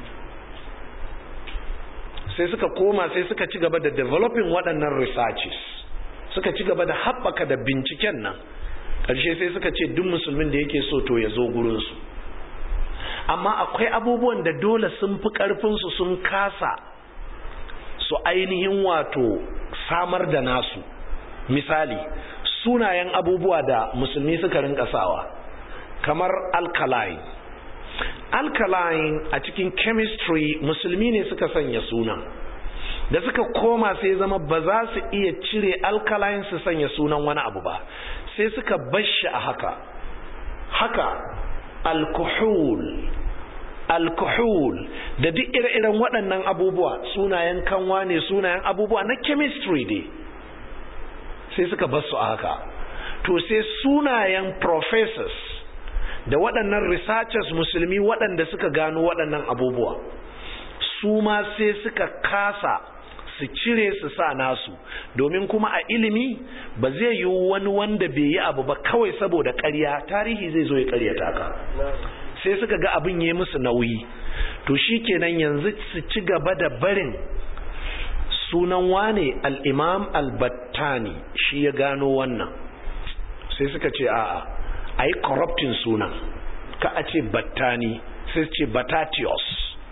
sai suka koma sai suka ci gaba da developing waɗannan researches suka ci gaba da haɓaka da binciken nan ƙarshe sai suka ce duk musulmin da yake so to ya zo gurinsu amma akwai abubuwan da dole sun fi ƙarfinsu sun kasa su ainihin wato samar da nasu misali sunayen abubuwa da musulmi suka rinka sawa kamar alkaline alkaline a cikin chemistry musulmi ne suka sanya sunan da suka koma sai zama ba za su iya cire alkaline su sanya sunan wani abu ba sai suka bashi a haka haka alkohol alkohol da duk ire-iren waɗannan abubuwa sunayen kanwa ne sunayen abubuwa na chemistry dai sai suka basu a haka to sai sunayen professors da waɗannan researchers musulmi waɗanda suka gano waɗannan abubuwa su ma sai suka kasa su cire su sa nasu domin kuma a ilimi ba zai yi wani wanda bai yi abu ba kawai saboda ƙarya tarihi zai zo ya ƙaryata ka sai suka ga abin ya musu nauyi to shi kenan yanzu su ci gaba da barin sunan wane al'imam al-battani shi ya gano wannan sai suka ce a'a a yi corrupting sunan ka a ce battani sai ce batatios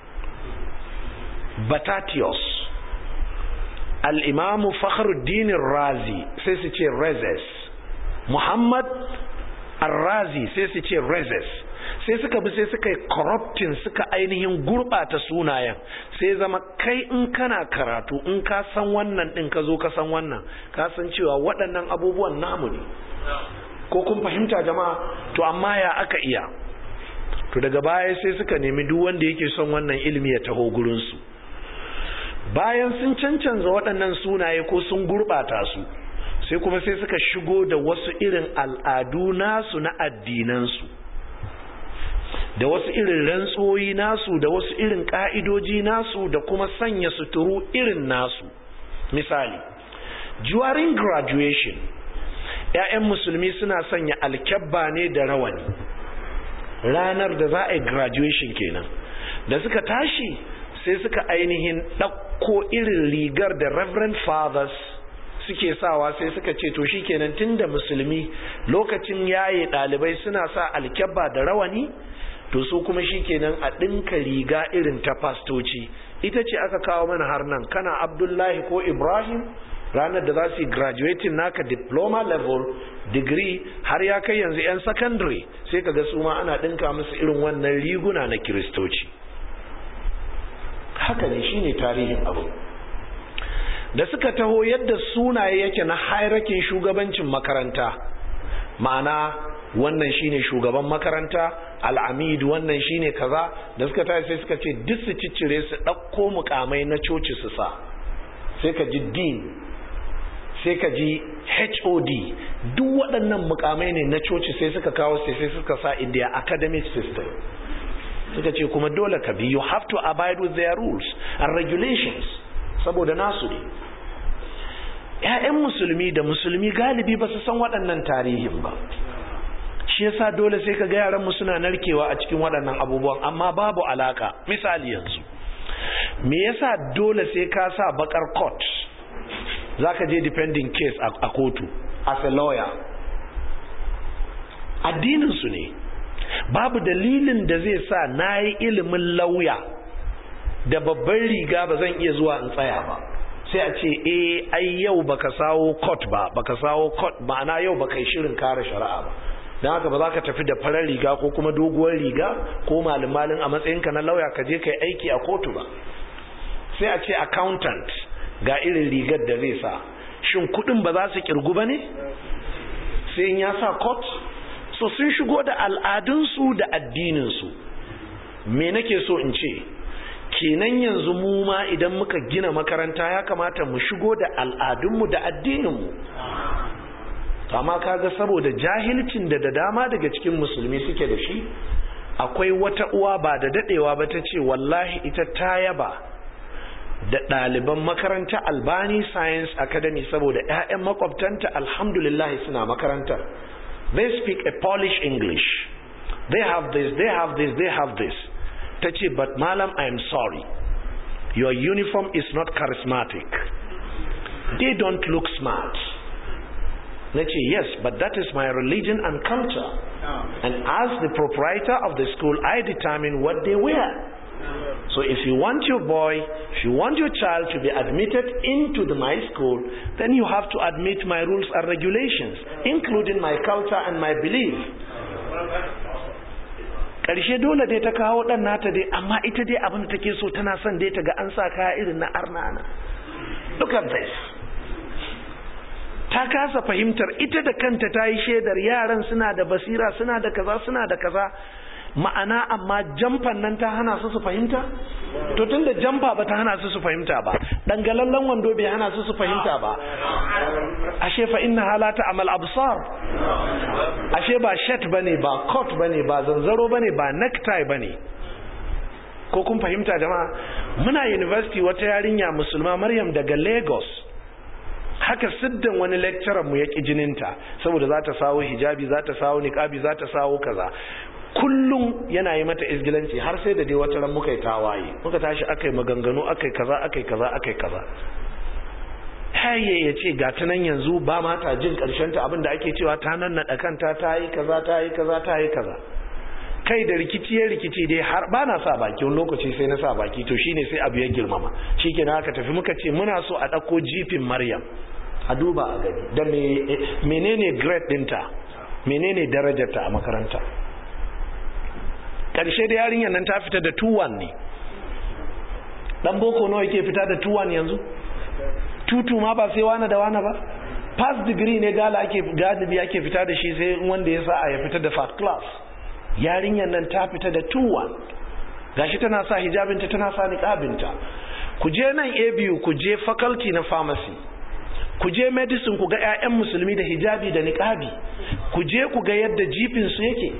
batatios al'imamu fakhruddinin razi sai su ce rezes muhammad al-razi sai su ce rezes sai suka bi sai suka yi corrupting suka ainihin gurbata sunayen sai zama kai in kana karatu in ka san wannan din ka zo ka san wannan ka san cewa waɗannan abubuwan namu ne ko kun fahimta jama'a to amma ya aka iya to daga baya sai suka nemi duk wanda yake son wannan ilimi ya taho gurinsu bayan sun cancanza waɗannan sunaye ko sun gurɓata su sai kuma sai suka shigo da wasu irin al'adu nasu na addinansu da wasu irin rantsoyi nasu da wasu irin ƙa'idoji nasu da kuma sanya suturu irin nasu misali during graduation ‘ya'yan musulmi suna sanya alkyabba ne da rawani ranar da za a yi graduation kenan da suka tashi sai suka ainihin ɗauko irin rigar da reverend fathers suke sawa sai suka ce to shikenan tunda musulmi lokacin yaye ɗalibai suna sa alkyabba da rawani to su kuma shikenan a ɗinka riga irin ta fastoci ita ce aka kawo mana har nan kana abdullahi ko ibrahim ranar da za su yi graduating naka diploma level degree har ya kai yanzu 'yan secondary sai ka ga su ma ana ɗinka musu irin wannan riguna na kiristoci haka ne shine tarihin abu da suka taho yadda sunaye yake na hairakin shugabancin makaranta ma'ana wannan shine shugaban makaranta al'amid wannan shine kaza da suka tashi sai suka ce duk su ciccire su ɗauko mukamai na coci su sa sai ka ji dean sai ka ji hod duk waɗannan mukamai ne na coci sai suka kawo sai sai suka sa india academic system suka ce kuma dole ka bi you have to abide with their rules and regulations saboda nasu ne ‘ya'yan musulmi da musulmi galibi ba su san waɗannan tarihin ba shi yasa dole sai ka ga yaran mu suna narkewa a cikin waɗannan abubuwan amma babu alaka misali yanzu me yasa dole sai ka sa bakar court zaka je defending case a kotu as a lawyer addinin su ne babu dalilin da zai sa nayi ilimin lauya da babban riga ba zan iya zuwa in tsaya ba sai a ce eh ai yau baka sawo court ba baka sawo court ma'ana yau baka yi shirin kare shari'a ba don haka ba za ka tafi da farar riga ko kuma doguwar riga ko malin a matsayinka na lauya ka je ka yi aiki a kotu ba sai a ce accountant ga irin rigar da zai sa shin kudin ba za su kirgu ba ne sai in ya sa court so sun shigo da al'adunsu da addininsu me nake so in ce kenan yanzu mu ma idan muka gina makaranta ya kamata mu shigo da al'adunmu da addininmu amma kaga saboda jahilcin da da dama daga cikin musulmi suke da shi akwai wata uwa ba da dadewa ba ta ce wallahi ita ta yaba da ɗaliban makaranta albani science academy saboda 'ya'yan makwabtanta alhamdulillah suna makarantar they speak a polish english they have this they have this they have this ta ce but malam i am sorry your uniform is not charismatic they don't look smart na ce yes but that is my religion and culture and as the proprietor of the school I determine what they wear so if you want your boy if you want your child to be admitted into the my school then you have to admit my rules and regulations including my culture and my belief ƙarshe dole dai ta kawo ɗan nata dai amma ita dai abin da take so tana son dai ta ga an sa kaya irin na arnana look at this ta kasa fahimtar ita da kanta ta yi shaidar yaran suna da basira suna da kaza suna da kaza ma'ana amma jamfan nan ta hana su su fahimta to tun da jamfa ba ta hana su su fahimta ba dangalallen wando bai hana su su fahimta ba ashe fa inna halata amal absar ashe ba shat bane ba coat bane ba zanzaro bane ba necktie bane ko kun fahimta jama'a muna university wata yarinya musulma maryam daga lagos haka siddan wani lecturer mu ya ki jininta saboda za ta sawo hijabi za ta sawo niqabi za ta sawo kaza kullum yana yi mata izgilanci har sai da dai wata ran muka yi tawaye muka tashi akai maganganu akai kaza akai kaza akai kaza haye ya ce ga ta nan yanzu ba ma ta jin karshen ta abinda ake cewa ta nan naɗa kanta ta yi kaza ta yi kaza ta yi kaza kai da rikici ya rikici dai har ba na sa baki wani lokaci sai na sa baki to shine sai abu ya girmama shikenan aka tafi muka ce muna so a ɗauko jifin maryam a duba a gani da menene grade ɗinta menene darajarta a makaranta ƙarshe da yarinyar nan ta fita da 2-1 ne ɗan boko nawa yake fita da 2-1 yanzu tutu ma ba sai wane da wane ba pass degree ne gala ake galibi ake fita da shi sai wanda ya sa ya fita da first class yarinyar nan ta fita da 2-1 gashi tana sa hijabinta tana sa niqabinta ku je nan abu ku je faculty na pharmacy ku je medicine ku ga 'ya'yan musulmi da hijabi da niqabi ku je ku ga yadda jifin su yake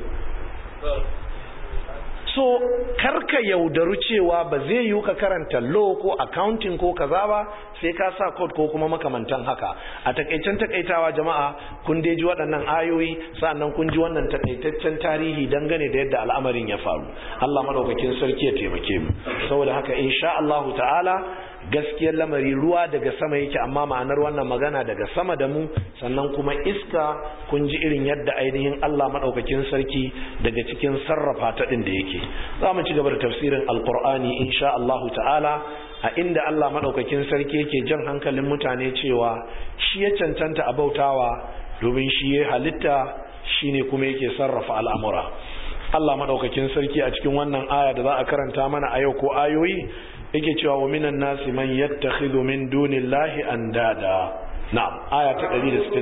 so karka yaudaru cewa ba zai yi ka karanta law ko accounting ko kaza ba sai ka sa code ko kuma makamantan haka a takaicen takaitawa jama'a kun dai ji waɗannan ayoyi sannan kun ji wannan takaitaccen tarihi dangane da yadda al'amarin ya faru Allah madaukakin sarki ya taimake mu saboda haka insha Allah ta'ala gaskiyar lamari ruwa daga sama yake amma ma'anar wannan magana daga sama da mu sannan kuma iska kun ji irin yadda ainihin Allah madaukakin sarki daga cikin sarrafa ta din da yake za mu ci gaba da tafsirin alqur'ani insha Allah ta'ala a inda Allah madaukakin sarki yake jan hankalin mutane cewa shi ya cancanta a bautawa domin shi ya halitta shine kuma yake sarrafa al'amura Allah madaukakin sarki a cikin wannan aya da za a karanta mana a yau ko ayoyi yake cewa wa minan nasi man yattakhidhu min dunillahi andada na'am aya ta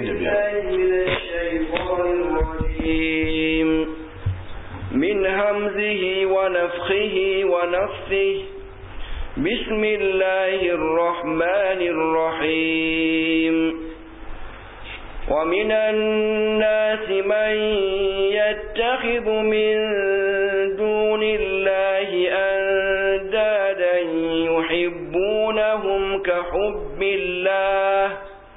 165 من همزه ونفخه ونفثه بسم الله الرحمن الرحيم ومن الناس من يتخذ من دون الله أندادا يحبونهم كحب الله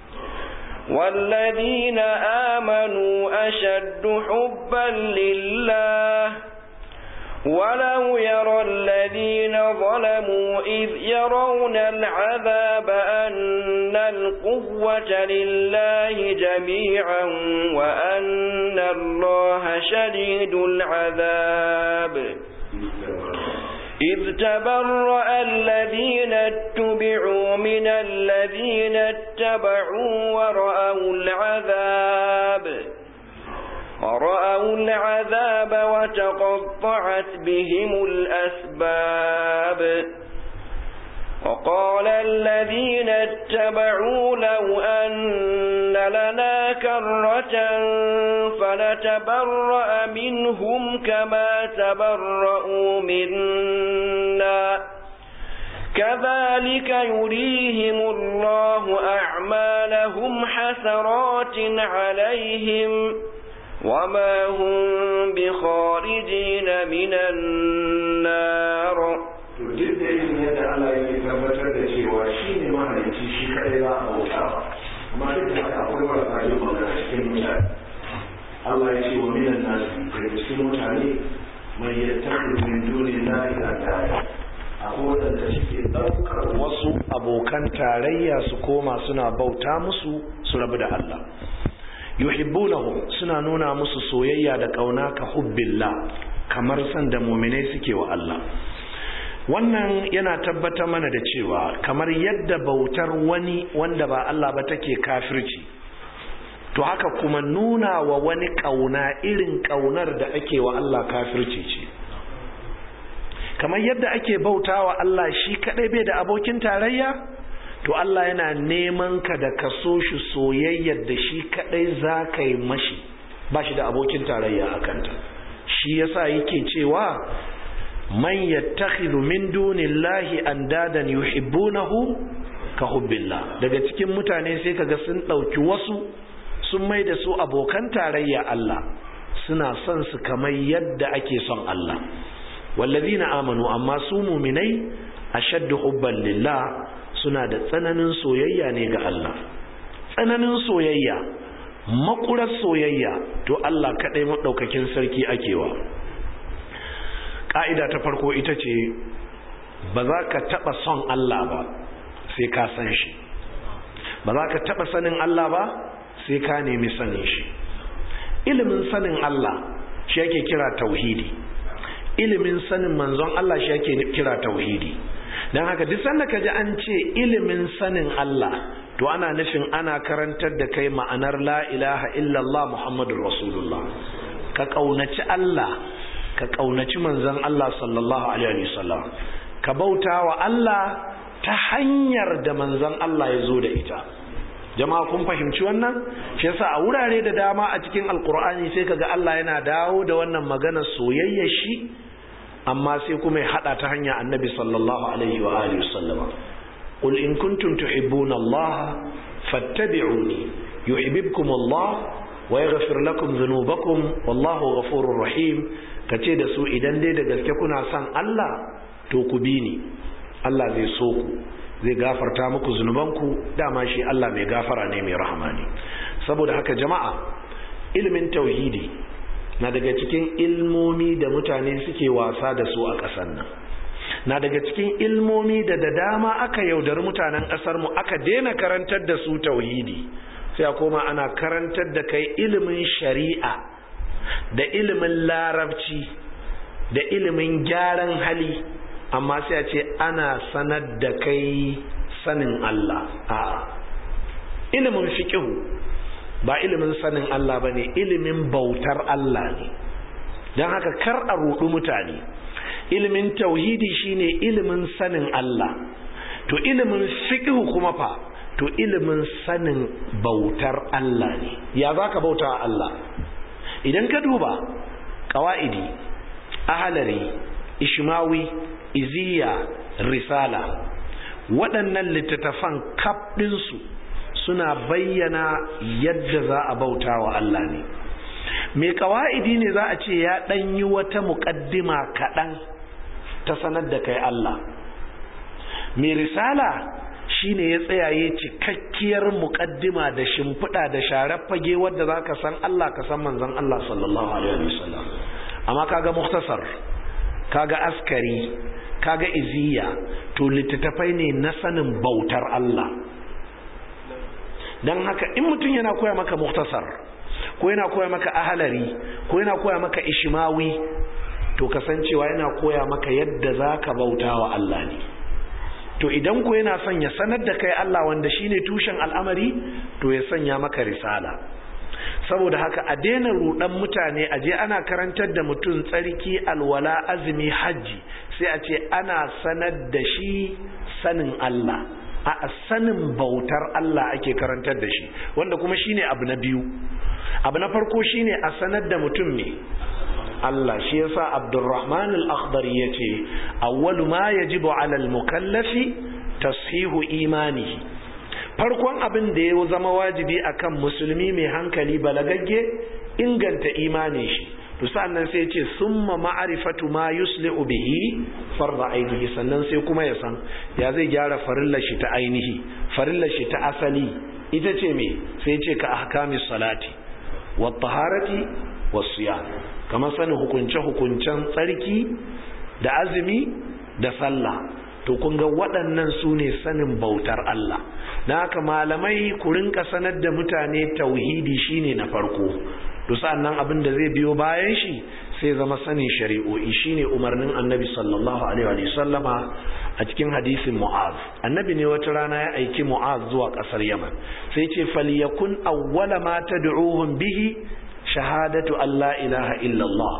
والذين آمنوا أشد حبا لله ولو يرى الذين ظلموا إذ يرون العذاب أن القوة لله جميعا وأن الله شديد العذاب إذ تبرأ الذين اتبعوا من الذين اتبعوا ورأوا العذاب ورأوا العذاب وتقطعت بهم الأسباب وقال الذين اتبعوا لو أن لنا كرة فنتبرأ منهم كما تبرأوا منا كذلك يريهم الله أعمالهم حسرات عليهم وما هم بخارجين من النار duk da irin yadda Allah yake tabbatar da cewa shi ne mahalicci shi kadai za a bauta amma duk da haka akwai marasa yin magana cikin mutane Allah ya ce wa minan nasu daga cikin mutane mai yattakhidhu min dunillahi andada akwai wadanda suke ɗaukar wasu abokan tarayya su koma suna bauta musu su rabu da Allah yuhibbunahum suna nuna musu soyayya da kauna ka hubbillah kamar san da mu'minai suke wa Allah wannan yana tabbatar mana da cewa kamar yadda bautar wani wanda ba Allah ba take kafirci to haka kuma nuna wa wani kauna irin kaunar da ake wa Allah kafirci ce kamar yadda ake bautawa Allah shi kadai bai da abokin tarayya to Allah yana neman ka da ka so shi soyayyar da shi kadai za ka yi mashi ba shi da abokin tarayya a kanta shi yasa yake cewa man yattakhidhu min dunillahi andadan yuhibbunahu ka hubbillah daga cikin mutane sai kaga sun dauki wasu sun mai da su abokan tarayya Allah suna son su kamar yadda ake son Allah wallazina amanu amma su mu'minai ashaddu hubban lillah suna da tsananin soyayya ne ga Allah tsananin soyayya makurar soyayya to Allah kadai madaukakin sarki akewa ƙa'ida ta farko ita ce ba za ka taɓa son Allah ba sai ka san shi ba za ka taɓa sanin Allah ba sai ka nemi sanin shi ilimin sanin Allah shi yake kira tauhidi ilimin sanin manzon Allah shi yake kira tauhidi don haka duk sanda ka ji an ce ilimin sanin Allah to ana nufin ana karantar da kai ma'anar la ilaha illallah muhammadur rasulullah ka ƙaunaci Allah ka ƙaunaci manzon Allah sallallahu alaihi wasallam ka bauta wa Allah ta hanyar da manzon Allah ya zo da ita jama'a kun fahimci wannan shi yasa a wurare da dama a cikin alkur'ani sai kaga Allah yana dawo da wannan magana soyayya shi amma sai kuma ya hada ta hanya annabi sallallahu alaihi wa alihi wasallam qul in kuntum tuhibbuna Allah fattabi'uni yuhibbukum Allah wa yaghfir lakum dhunubakum wallahu ghafurur rahim ka ce da su idan dai da gaske kuna son Allah to ku bi ni Allah zai so ku zai gafarta muku zunubanku dama shi Allah mai gafara ne mai rahama ne saboda haka jama'a ilimin tauhidi na daga cikin ilmomi da mutane suke wasa da su a ƙasar nan na daga cikin ilmomi da da dama aka yaudari mutanen ƙasar mu aka daina karantar da su tauhidi sai a koma ana karantar da kai ilimin shari'a da ilimin larabci da ilimin gyaran hali amma sai a ce ana sanar da kai sanin Allah a'a ilimin fiqhu ba ilimin sanin Allah bane ilimin bautar Allah ne don haka kar a rudu mutane ilimin tauhidi shine ilimin sanin Allah to ilimin fiqhu kuma fa to ilimin sanin bautar Allah ne ya za ka bauta Allah idan ka duba ƙawa'idi ahalari ishmawi iziya risala waɗannan littattafan kaf ɗinsu suna bayyana yadda za a bauta wa Allah ne mai ƙawa'idi ne za a ce ya ɗanyi wata muƙaddima kaɗan ta sanar da kai Allah mai risala shine ya tsayaye cikakkiyar muƙaddima da shimfiɗa da sharar fage wadda za ka san Allah ka san manzon Allah sallallahu alaihi wasallam amma kaga muktasar kaga askari kaga iziya to littattafai ne na sanin bautar Allah don haka in mutum yana koya maka muktasar ko yana koya maka ahalari ko yana koya maka ishimawi to kasancewa yana koya maka yadda za ka bauta wa Allah ne to idan ko yana son ya sanar da kai Allah wanda shine tushen al'amari to ya sanya maka risala saboda haka a daina rudan mutane a je ana karantar da mutum tsarki alwala azumi hajji sai a ce ana sanar da shi sanin Allah a sanin bautar Allah ake karantar da shi wanda kuma shine abu na biyu abu na farko shine a sanar da mutum ne Allah shi yasa Abdurrahman al-Akhdari yace awwalu ma yajibu 'ala al-mukallafi tashihu imanihi farkon abin da ya zama wajibi akan musulmi mai hankali balagagge inganta imanin shi to sannan sai ce summa ma'rifatu ma yusli'u bihi farda ainihi sannan sai kuma ya san ya zai gyara farillar shi ta ainihi farillar shi ta asali ita ce me sai ce ka ahkamis salati wat taharati was siyam kamar sanin hukunce hukuncen tsarki da azumi da sallah to kun ga waɗannan su ne sanin bautar Allah na haka malamai ku rinka sanar da mutane tauhidi shine na farko to sa'annan abin da zai biyo bayan shi sai zama sanin shari'o'i shine umarnin annabi sallallahu alaihi wa sallama a cikin hadisin mu'az annabi ne wata rana ya aiki mu'az zuwa kasar yaman sai ce falyakun awwala ma tad'uhum bihi shahadatu alla ilaha illallah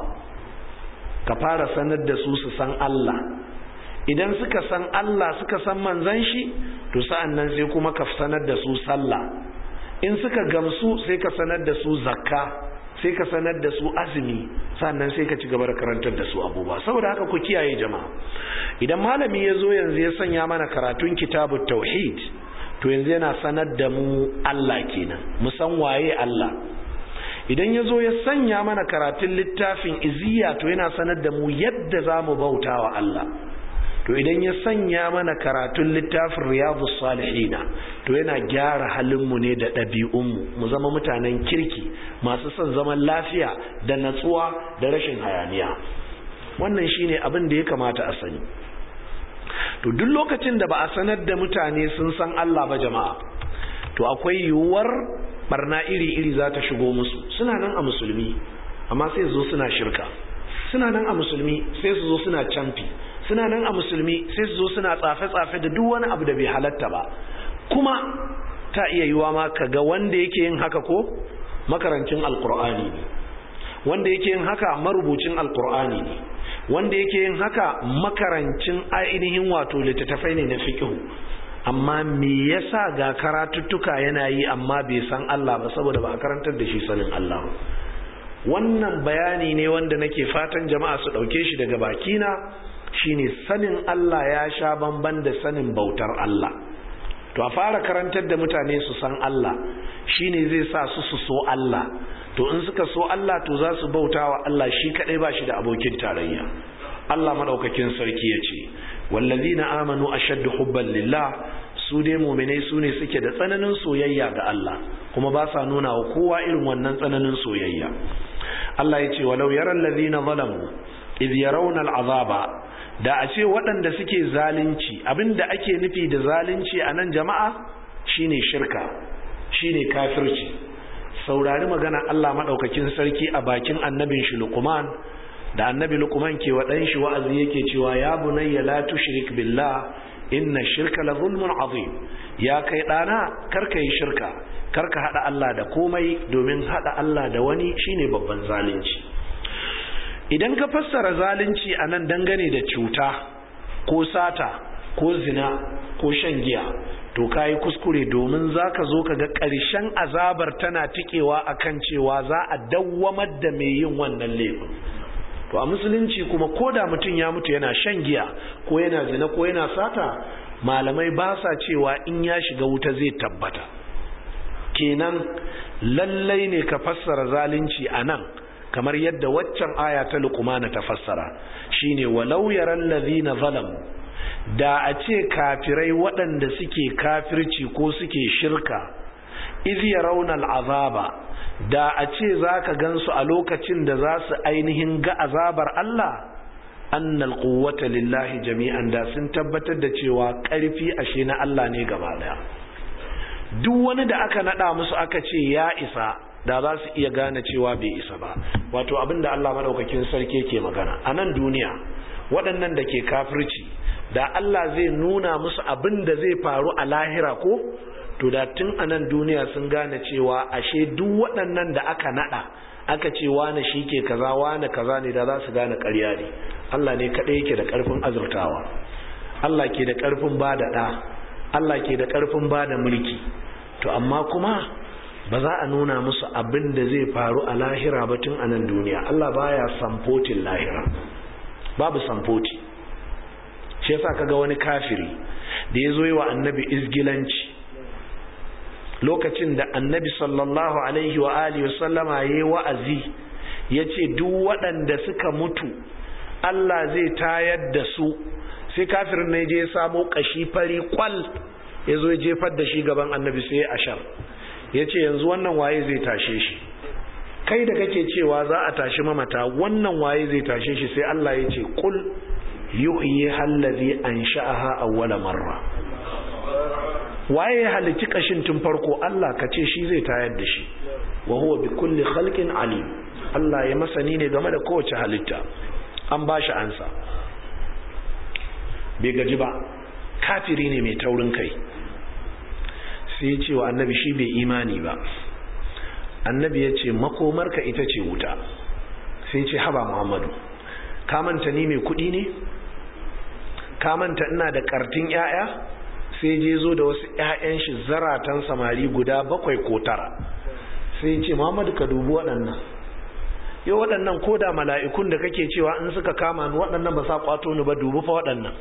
ka fara sanar da su su san Allah idan suka san Allah suka san manzon shi to sa'annan sai kuma ka sanar da su sallah in suka gamsu sai ka sanar da su zakka sai ka sanar da su azumi sannan sai ka ci gaba da karantar da su abubuwa saboda haka ku kiyaye jama'a idan malami ya zo yanzu ya sanya mana karatun kitabut tauhid to yanzu yana sanar da mu Allah kenan mu san waye Allah idan ya zo ya sanya mana karatun littafin iziya to yana sanar da mu yadda za mu bauta wa Allah to idan ya sanya mana karatun littafin riyadu salihina to yana gyara halinmu ne da ɗabi'unmu mu zama mutanen kirki masu son zaman lafiya da natsuwa da rashin hayaniya wannan shine abin da ya kamata a sani to duk lokacin da ba a sanar da mutane sun san Allah ba jama'a to akwai yiwuwar barna iri-iri za ta shigo musu suna nan a musulmi amma sai su zo suna shirka suna nan a musulmi sai su zo suna camfi suna nan a musulmi sai su zo suna tsafe-tsafe da duk wani abu da bai halatta ba kuma ta iya yiwa ma ka ga wanda yake yin haka ko makarancin alkur'ani ne wanda yake yin haka marubucin alkur'ani ne wanda yake yin haka makarancin ainihin wato littattafai ne na fiqhu amma me yasa ga karatuttuka yana yi amma bai san Allah ba saboda ba a karantar da shi sanin Allah ba wannan bayani ne wanda nake fatan jama'a su dauke shi daga bakina shine sanin Allah ya sha bamban da sanin bautar Allah to a fara karantar da mutane su san Allah shine zai sa su su so Allah to in suka so Allah to za su bauta wa Allah shi kadai ba shi da abokin tarayya Allah madaukakin sarki ya ce wallazina amanu ashaddu hubban lillah su dai mu'minai su ne suke da tsananin soyayya ga Allah kuma ba sa nuna wa kowa irin wannan tsananin soyayya Allah ya ce walau yaral ladina zalamu idh yarawna al'azaba da a ce waɗanda suke zalunci abinda ake nufi da zalunci a nan jama'a shine shirka shine kafirci saurari magana Allah maɗaukakin sarki a bakin annabin shi Luqman da annabi Luqman ke wa ɗan shi wa'azi yake cewa ya bunayya la tushrik billah inna shirka la zulmun azim ya kai ɗana karka yi shirka karka haɗa Allah da komai domin haɗa Allah da wani shine babban zalunci idan ka fassara zalunci a nan dangane da cuta ko sata ko zina ko shan giya to kayi kuskure domin zaka zo ka ga ƙarshen azabar tana tikewa akan cewa za a dawwamar da mai yin wannan laifin to a musulunci kuma ko da mutum ya mutu yana shan giya ko yana zina ko yana sata malamai ba sa cewa in ya shiga wuta zai tabbata kenan lallai ne ka fassara zalunci a nan kamar yadda waccan aya ta luqmana ta fassara shine walau yaral ladhina zalamu da a ce kafirai waɗanda suke kafirci ko suke shirka iz yarawna al'azaba da a ce zaka gansu a lokacin da za su ainihin ga azabar Allah annal quwwata lillahi jami'an da sun tabbatar da cewa ƙarfi ashe na Allah ne gaba daya duk wani da aka nada musu aka ce ya isa da za su iya gane cewa bai isa ba wato abinda Allah madaukakin sarki ke magana a nan duniya waɗannan da ke kafirci da Allah zai nuna musu abin da zai faru a lahira ko to da tun a nan duniya sun gane cewa ashe duk waɗannan da aka nada aka ce wane shi ke kaza wane kaza ne da za su gane ƙarya ne Allah ne kaɗai yake da ƙarfin azurtawa Allah ke da ƙarfin ba da ɗa Allah ke da ƙarfin ba da mulki to amma kuma ba za a nuna musu abin da zai faru a lahira ba tun a nan duniya Allah baya samfotin lahira babu samfoti shi yasa kaga wani kafiri da ya zo yi wa annabi izgilanci lokacin da annabi sallallahu alaihi wa alihi sallama ya yi wa'azi ya ce duk waɗanda suka mutu Allah zai tayar da su sai kafirin ne je ya samo kashi fari kwal ya zo ya jefar da shi gaban annabi sai ya ashar ya ce yanzu wannan waye zai tashe shi kai da kake cewa za a tashi mamata wannan waye zai tashe shi sai Allah ya ce kul yuhyi hallazi ansha'aha awwala marra waye ya halicci kashin tun farko Allah ka ce shi zai tayar da shi wa huwa bi kulli khalqin alim Allah ya masani ne game da kowace halitta an ba shi ansa bai gaji ba kafiri ne mai taurin kai sai ya ce wa annabi shi bai imani ba annabi ya ce makomarka ita ce wuta sai ce haba muhammadu ka manta ni mai kudi ne ka manta ina da kartin 'ya'ya sai je zo da wasu 'ya'yan shi zaratan samari guda bakwai ko tara sai ce muhammadu ka dubi waɗannan yau waɗannan ko da mala'ikun da kake cewa in suka kama ni waɗannan ba sa kwato ni ba dubi fa waɗannan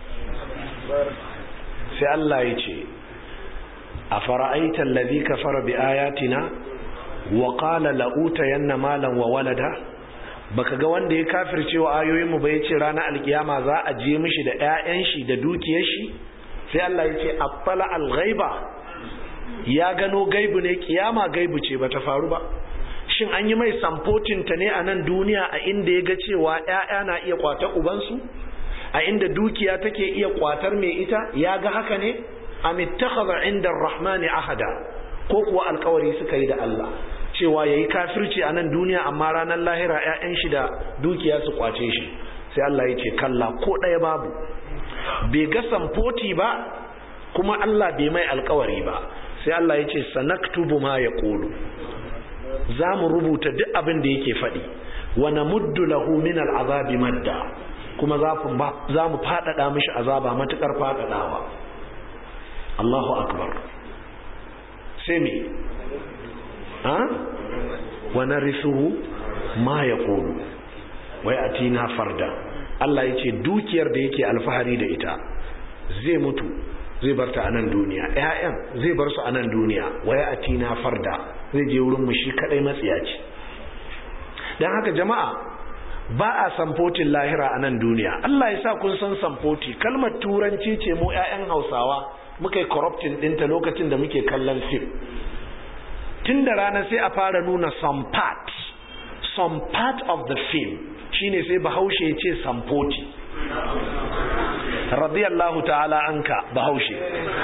sai Allah ya ce a fara'aita allazi kafara bi ayatina wa qala la utayanna malan wa walada baka ga wanda ya kafirce wa ayoyin mu ba yace ranar alkiyama za a je mishi da ƴaƴan shi da dukiyar shi sai Allah ya ce attala al-ghaiba ya gano gaibu ne kiyama gaibu ce bata faru ba shin an yi mai samfotin ta ne a nan duniya a inda ya ga cewa ƴaƴa na iya kwata ubansu a inda dukiya take iya kwatar mai ita ya ga haka ne am ittakhadha inda ar-rahmani ahada ko kuwa alkawari suka yi da Allah cewa yayi kafirci a nan duniya amma ranar lahira ƴaƴan shi da dukiya su kwace shi sai Allah ya ce kalla ko ɗaya babu bai ga samfoti ba kuma Allah bai mai alkawari ba sai Allah ya ce sanaktubu ma yaqulu za mu rubuta duk abin da yake faɗi wa namuddu lahu min al'azabi madda kuma za mu faɗaɗa mishi azaba matuƙar faɗaɗawa Allahu akbar sai me ha wa narisuhu ma yaqulu wai atina farda Allah yace dukiyar da yake alfahari da ita zai mutu zai bar ta a nan duniya ƴaƴan zai bar su a nan duniya waya atina farda zai je wurin mu shi kadai matsiyaci dan haka jama'a ba a samfotin lahira a nan duniya Allah ya sa kun san samfoti kalmar turanci ce mu ƴaƴan Hausawa muka yi corrupting ɗinta lokacin da muke kallon film tun da rana sai a fara nuna some part some part of the film shine sai bahaushe ya ce samfoti radiyallahu ta'ala anka bahaushe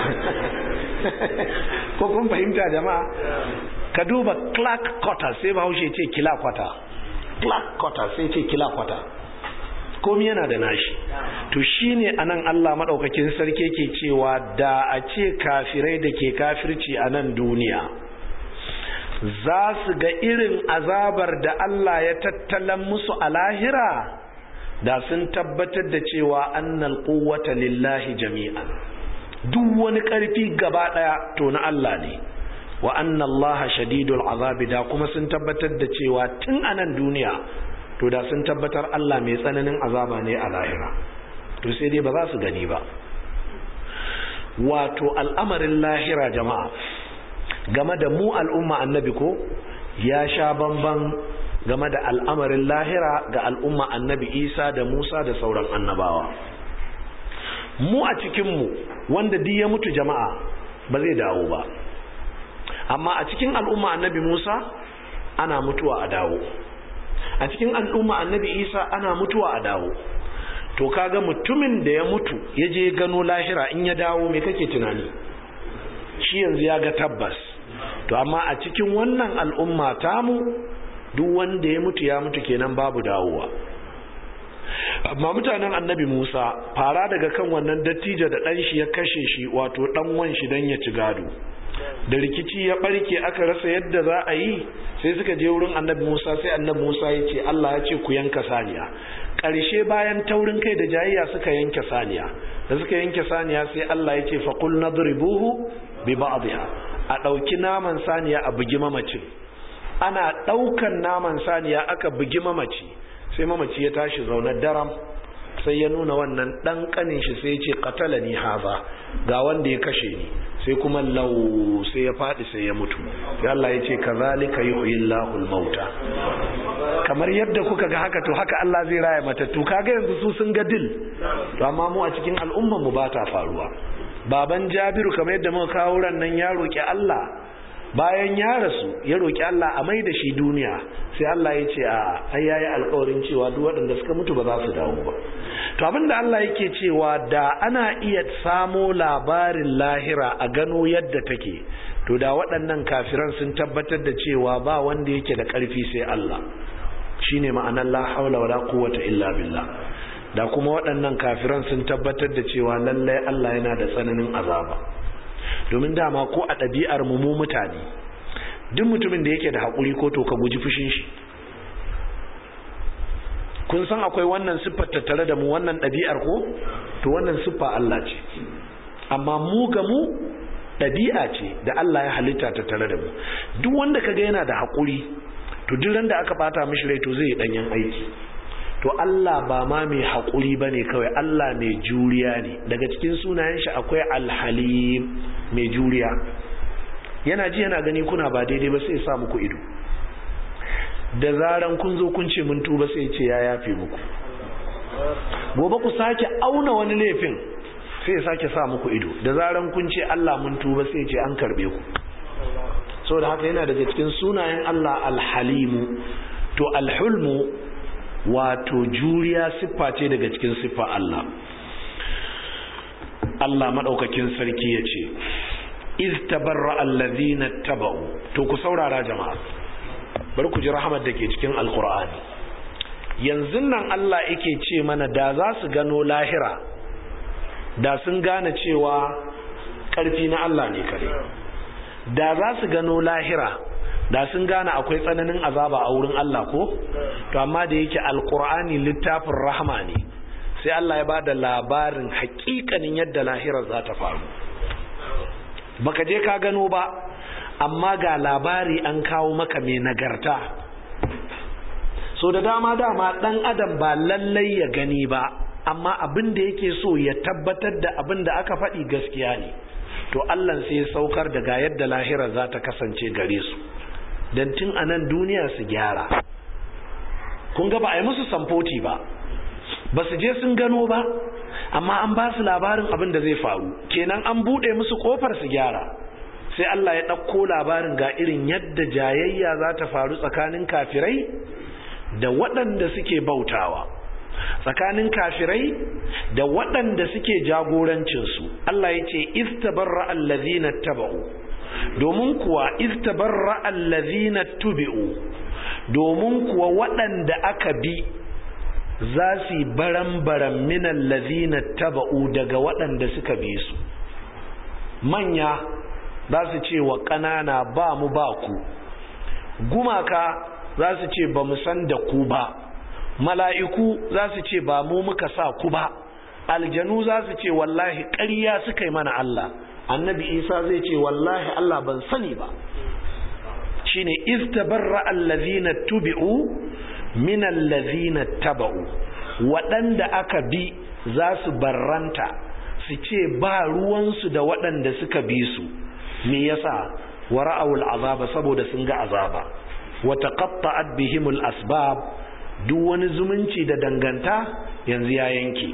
ko kun fahimta jama'a ka duba clark quarter sai bahaushe ce kila kwata clark quarter sai ce kila kwata komi yana da nashi to shine anan Allah madaukakin sarki ke cewa da a ce kafirai da ke kafirci a nan duniya za su ga irin azabar da Allah ya tattalan musu a lahira da sun tabbatar da cewa annal quwwata lillahi jami'an duk wani ƙarfi gaba ɗaya to na Allah ne wa anna Allah shadidul azabi da kuma sun tabbatar da cewa tun a nan duniya to da sun tabbatar Allah mai tsananin azaba ne a lahira to sai dai ba za su gani ba wato al'amarin lahira jama'a game da mu al'umma annabi ko ya sha bamban game da al'amarin lahira ga al'umma annabi isa da musa da sauran annabawa mu a cikinmu wanda duk ya mutu jama'a ba zai dawo ba amma a cikin al'umma annabi musa ana mutuwa a dawo a cikin al'umma annabi isa ana mutuwa a dawo to kaga mutumin da ya mutu ya je gano lahira in ya dawo me kake tunani shi yanzu ya ga tabbas to amma a cikin wannan al'umma tamu duk wanda ya mutu ya mutu kenan babu dawowa amma mutanen annabi musa fara daga kan wannan dattijo da ɗan shi ya kashe shi wato ɗan wan shi don ya ci gado da rikici ya ɓarke aka rasa yadda za a yi sai suka je wurin annabi musa sai annabi musa ya ce allah ya ce ku yanka saniya ƙarshe bayan taurin kai da jayayya suka yanke saniya da suka yanke saniya sai allah ya ce faƙul nadribuhu bi ba'dha a ɗauki naman saniya a bugi mamacin ana ɗaukan naman saniya aka bugi mamaci sai mamaci ya tashi zaune daram sai ya nuna wannan ɗan ƙanin shi sai ya ce katala ni haza ga wanda ya kashe ni sai kuma lau sai ya faɗi sai ya mutu sai Allah ya ce kazalika yuhyillahu mauta kamar yadda kuka ga haka to haka Allah zai raya matattu kaga yanzu su sun ga dil to amma mu a cikin al'ummar mu ba ta faruwa baban Jabiru kamar yadda muka kawo ran nan ya roki Allah bayan ya rasu ya roki Allah a mai da shi duniya sai Allah ya ce a ai yayi alƙawarin cewa duk waɗanda suka mutu ba za su dawo ba to abinda Allah yake cewa da ana iya samo labarin lahira a gano yadda take to da waɗannan kafiran sun tabbatar da cewa ba wanda yake da ƙarfi sai Allah shine ma'anar la haula wala quwwata illa billah da kuma waɗannan kafiran sun tabbatar da cewa lallai Allah yana da tsananin azaba domin dama ko a ɗabi'ar mu mu mutane duk mutumin da yake da haƙuri ko to ka guji fushin shi kun san akwai wannan siffar tattare da mu wannan ɗabi'ar ko to wannan siffa Allah ce amma mu ga mu ɗabi'a ce da Allah ya halitta tattare da mu duk wanda kaga yana da haƙuri to duk ran da aka bata mishi rai to zai yi ɗanyen aiki to Allah ba ma mai haƙuri ba ne kawai Allah mai juriya ne daga cikin sunayen shi akwai alhalim mai juriya yana ji yana gani kuna ba daidai ba sai ya sa muku ido da zaran kun zo kun ce mun tuba sai ce ya yafe muku gobe ku sake auna wani laifin sai ya sake sa muku ido da zaran kun ce Allah mun tuba sai ce an karbe ku saboda haka yana daga cikin sunayen Allah alhalimu to alhulmu wato juriya siffa ce daga cikin siffa Allah Allah madaukakin sarki ya ce iz tabarra allazina taba'u to ku saurara jama'a bari ku ji rahamar da ke cikin alkur'ani yanzu nan Allah yake ce mana da za su gano lahira da sun gane cewa ƙarfi na Allah ne kare da za su gano lahira da sun gane akwai tsananin azaba a wurin Allah ko to amma da yake alkur'ani littafin rahama ne sai Allah ya ba da labarin hakikanin yadda lahirar za ta faru baka je ka gano ba amma ga labari an kawo maka mai nagarta so da dama dama dan adam ba lallai ya gani ba amma abin da yake so ya tabbatar da abin da aka faɗi gaskiya ne to Allah sai ya saukar da ga yadda lahira za ta kasance gare su don tun a nan duniya su gyara kun ga ba a yi musu samfoti ba ba su je sun gano ba amma an ba su labarin abin da zai faru kenan an buɗe musu ƙofar su gyara sai Allah ya ɗauko labarin ga irin yadda jayayya za ta faru tsakanin kafirai da waɗanda suke bautawa tsakanin kafirai da waɗanda suke jagorancinsu Allah ya ce istabarra allazina taba'u domin kuwa istabarra allazina tubi'u domin kuwa waɗanda aka bi za su yi baran-baran minan lazina taba'u daga waɗanda suka bi su manya za su ce wa ƙanana ba mu ba ku gumaka za su ce ba mu san da ku ba mala'iku za su ce ba mu muka sa ku ba aljanu za su ce wallahi ƙarya suka yi mana Allah annabi isa zai ce wallahi Allah ban sani ba shine istabarra allazina tubi'u min allazina taba'u waɗanda aka bi za su barranta su ce ba ruwansu da waɗanda suka bi su me yasa wara'awul azaba saboda sun ga azaba wa taqatta'at bihimul asbab duk wani zumunci da danganta yanzu ya yanke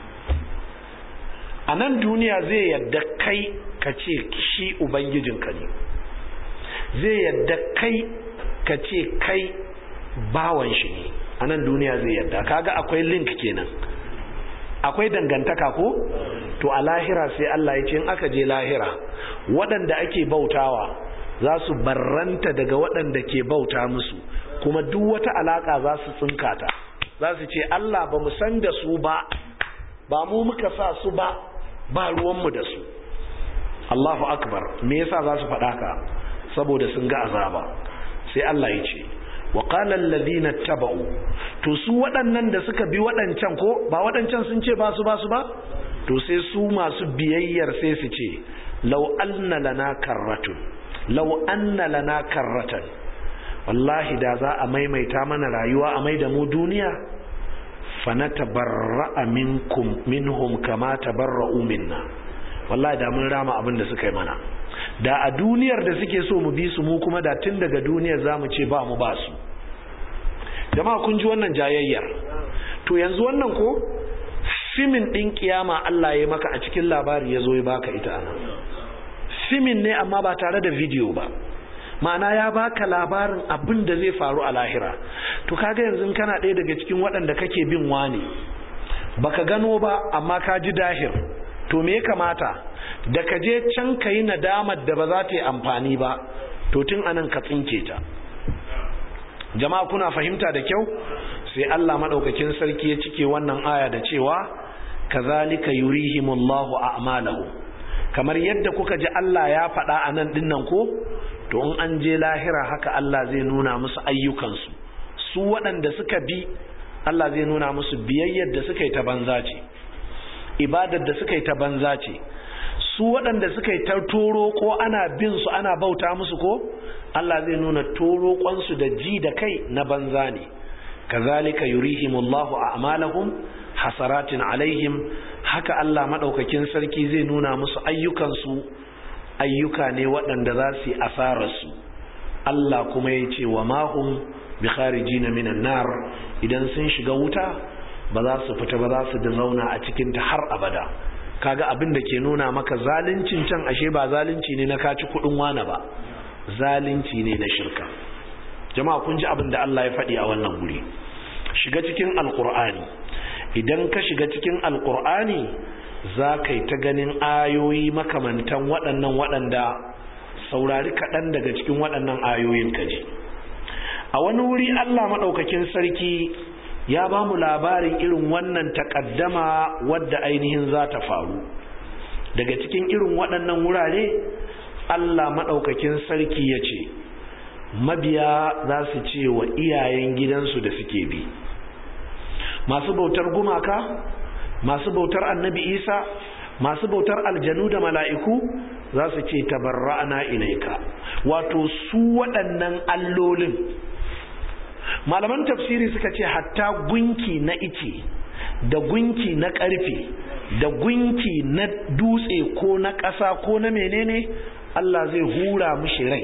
a nan duniya zai yadda kai ka ce shi ubangijinka ne zai yadda kai ka ce kai bawan shi ne a nan duniya zai yadda kaga akwai link kenan akwai dangantaka ko to a lahira sai Allah ya ce in aka je lahira waɗanda ake bautawa za su barranta daga waɗanda ke bauta musu kuma duk wata alaka za su tsinka ta za su ce Allah ba mu san da su ba ba mu muka sa su ba ba ruwanmu da su Allahu akbar me yasa za su faɗa ka saboda sun ga azaba sai Allah ya ce wa qala alladhina tabau to su waɗannan da suka bi waɗancan ko ba waɗancan sun ce ba su ba su ba to sai su masu biyayyar sai su ce law anna lana karratun law anna lana karratan wallahi da za a maimaita mana rayuwa a maida mu duniya fanatabarra'a minkum minhum kama tabarra'u minna wallahi da mun rama abin da suka yi mana da a duniyar da suke so mu bi su mu kuma da tun daga duniyar zamu ce ba mu ba su jama'a kun ji wannan jayayyar to yanzu wannan ko simin din kiyama Allah ya maka a cikin labari ya zo ya baka ita ana simin ne amma ba tare da video ba ma'ana ya baka labarin abin da zai faru a lahira to kaga yanzu kana ɗaya daga cikin waɗanda kake bin wani baka gano ba amma ka ji dahir to me ya kamata da ka je can ka yi nadamar da ba za ta yi amfani ba to tun anan ka tsinke ta jama'a kuna fahimta da kyau sai Allah madaukakin sarki ya cike wannan aya da cewa kazalika yurihimullahu a'malahu kamar yadda kuka ji Allah ya faɗa a nan dinnan ko to in an je lahira haka Allah zai nuna musu ayyukansu su waɗanda suka bi Allah zai nuna musu biyayyar da suka yi ta banza ce ibadar da suka yi ta banza ce su waɗanda suka yi ta toro ko ana bin su ana bauta musu ko Allah zai nuna toro kwansu da ji da kai na banza ne kazalika yurihimullahu a'malahum hasaratin alaihim haka Allah madaukakin sarki zai nuna musu ayyukansu ayyuka ne waɗanda za su yi asararsu Allah kuma ya ce wa mahum bi kharijina minan nar idan sun shiga wuta ba za su fita ba za su da zauna a cikin ta har abada kaga abin da ke nuna maka zaluncin can ashe ba zalunci ne na kaci kudin wana ba zalunci ne na shirka jama'a kun ji abin da Allah ya faɗi a wannan guri shiga cikin alkur'ani idan ka shiga cikin alkur'ani za ka yi ta ganin ayoyi makamantan waɗannan waɗanda saurari kaɗan daga cikin waɗannan ayoyin kaji a wani wuri Allah maɗaukakin sarki ya ba mu labarin irin wannan takaddama wadda ainihin za ta faru daga cikin irin waɗannan wurare Allah maɗaukakin sarki ya ce mabiya za su ce wa iyayen gidansu da suke bi masu bautar gumaka masu bautar annabi isa masu bautar aljanu da mala'iku za su ce tabarra'ana ilaika wato su waɗannan allolin malaman tafsiri suka ce hatta gunki na ice da gunki na ƙarfe da gunki na dutse ko na ƙasa ko na menene Allah zai hura mishi rai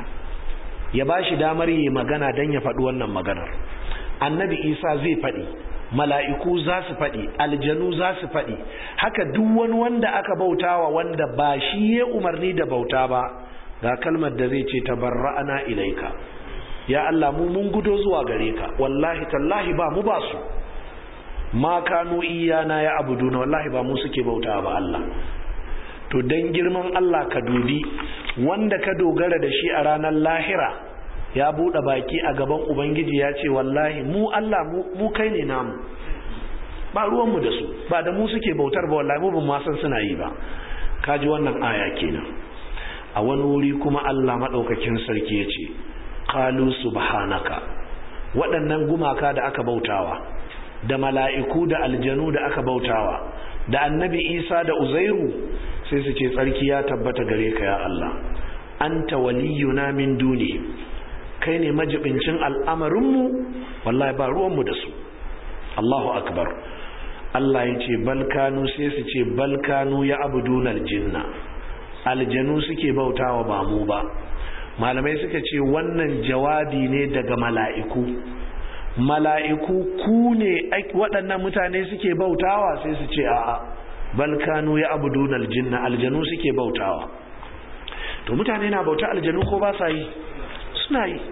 ya ba shi damar yi magana don ya faɗi wannan maganar annabi isa zai faɗi mala'iku za su faɗi aljanu za su faɗi haka duk wani wanda aka bautawa wanda ba shi ya umarni da bauta ba ga kalmar da zai ce tabarra'ana ilaika ya Allah mu mun gudo zuwa gare ka wallahi tallahi ba mu ba su ma kanu iyana ya abuduna wallahi ba mu suke bauta ba Allah to dan girman Allah ka dubi wanda ka dogara da shi a ranar lahira ya bude baki a gaban ubangiji ya ce wallahi mu Allah mu kai ne namu ba ruwan mu da su ba da mu suke bautar ba wallahi mu ban ma san suna yi ba kaji wannan aya kenan a wani wuri kuma Allah madaukakin sarki ya ce qalu subhanaka waɗannan gumaka da aka bautawa da mala'iku da aljanu da aka bautawa da annabi isa da uzairu sai su ce tsarki ya tabbata gare ka ya Allah anta waliyuna min duni kai ne majibincin al'amarinmu wallahi ba ruwanmu da su Allahu akbar Allah ya ce balkanu sai su ce balkanu ya abudun aljinna aljanu suke bautawa ba mu ba malamai suka ce wannan jawabi ne daga mala'iku mala'iku ku ne waɗannan mutane suke bautawa sai su ce a'a balkanu ya abudun aljinna aljanu suke bautawa to mutane na bauta aljanu ko ba sa yi suna yi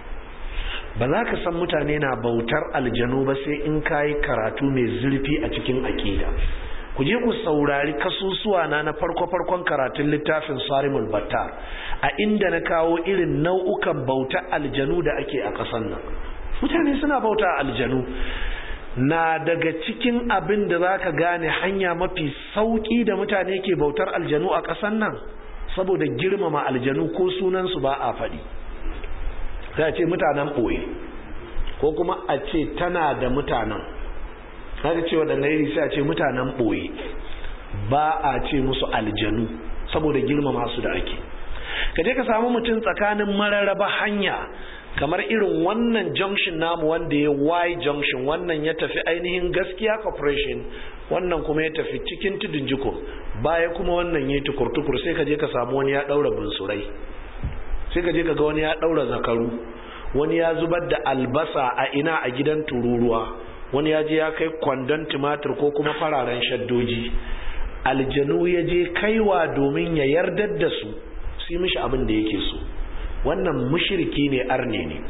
ba za ka san mutane na bautar aljanu ba sai in ka yi karatu mai zurfi a cikin aƙida ku je ku saurari kasusuwa na na farko-farkon karatun littafin sarimul battar a inda na kawo irin nau'ukan bautar aljanu da ake a ƙasar nan mutane suna bauta aljanu na daga cikin abin da za ka gane hanya mafi sauƙi da mutane ke bautar aljanu a ƙasar nan saboda girmama aljanu ko sunansu ba a faɗi sai a ce mutanen ɓoye ko kuma a ce tana da mutanen haka ce waɗanda iri sai a ce mutanen ɓoye ba a ce musu aljanu saboda girmama su da ake ka je ka samu mutum tsakanin mararraba hanya kamar irin wannan junction namu wanda ya y junction wannan ya tafi ainihin gaskiya corporation wannan kuma ya tafi cikin tudun jiko baya kuma wannan ya tukur-tukur sai ka je ka samu wani ya daura bunsurai sai ka je ka ga wani ya daura zakaru wani ya zubar da albasa a ina a gidan tururuwa wani ya je ya kai kwandon tumatir ko kuma fararen shaddoji aljanu ya je kaiwa domin ya yardar da su su yi mishi abin da yake so wannan mushiriki ne arne ne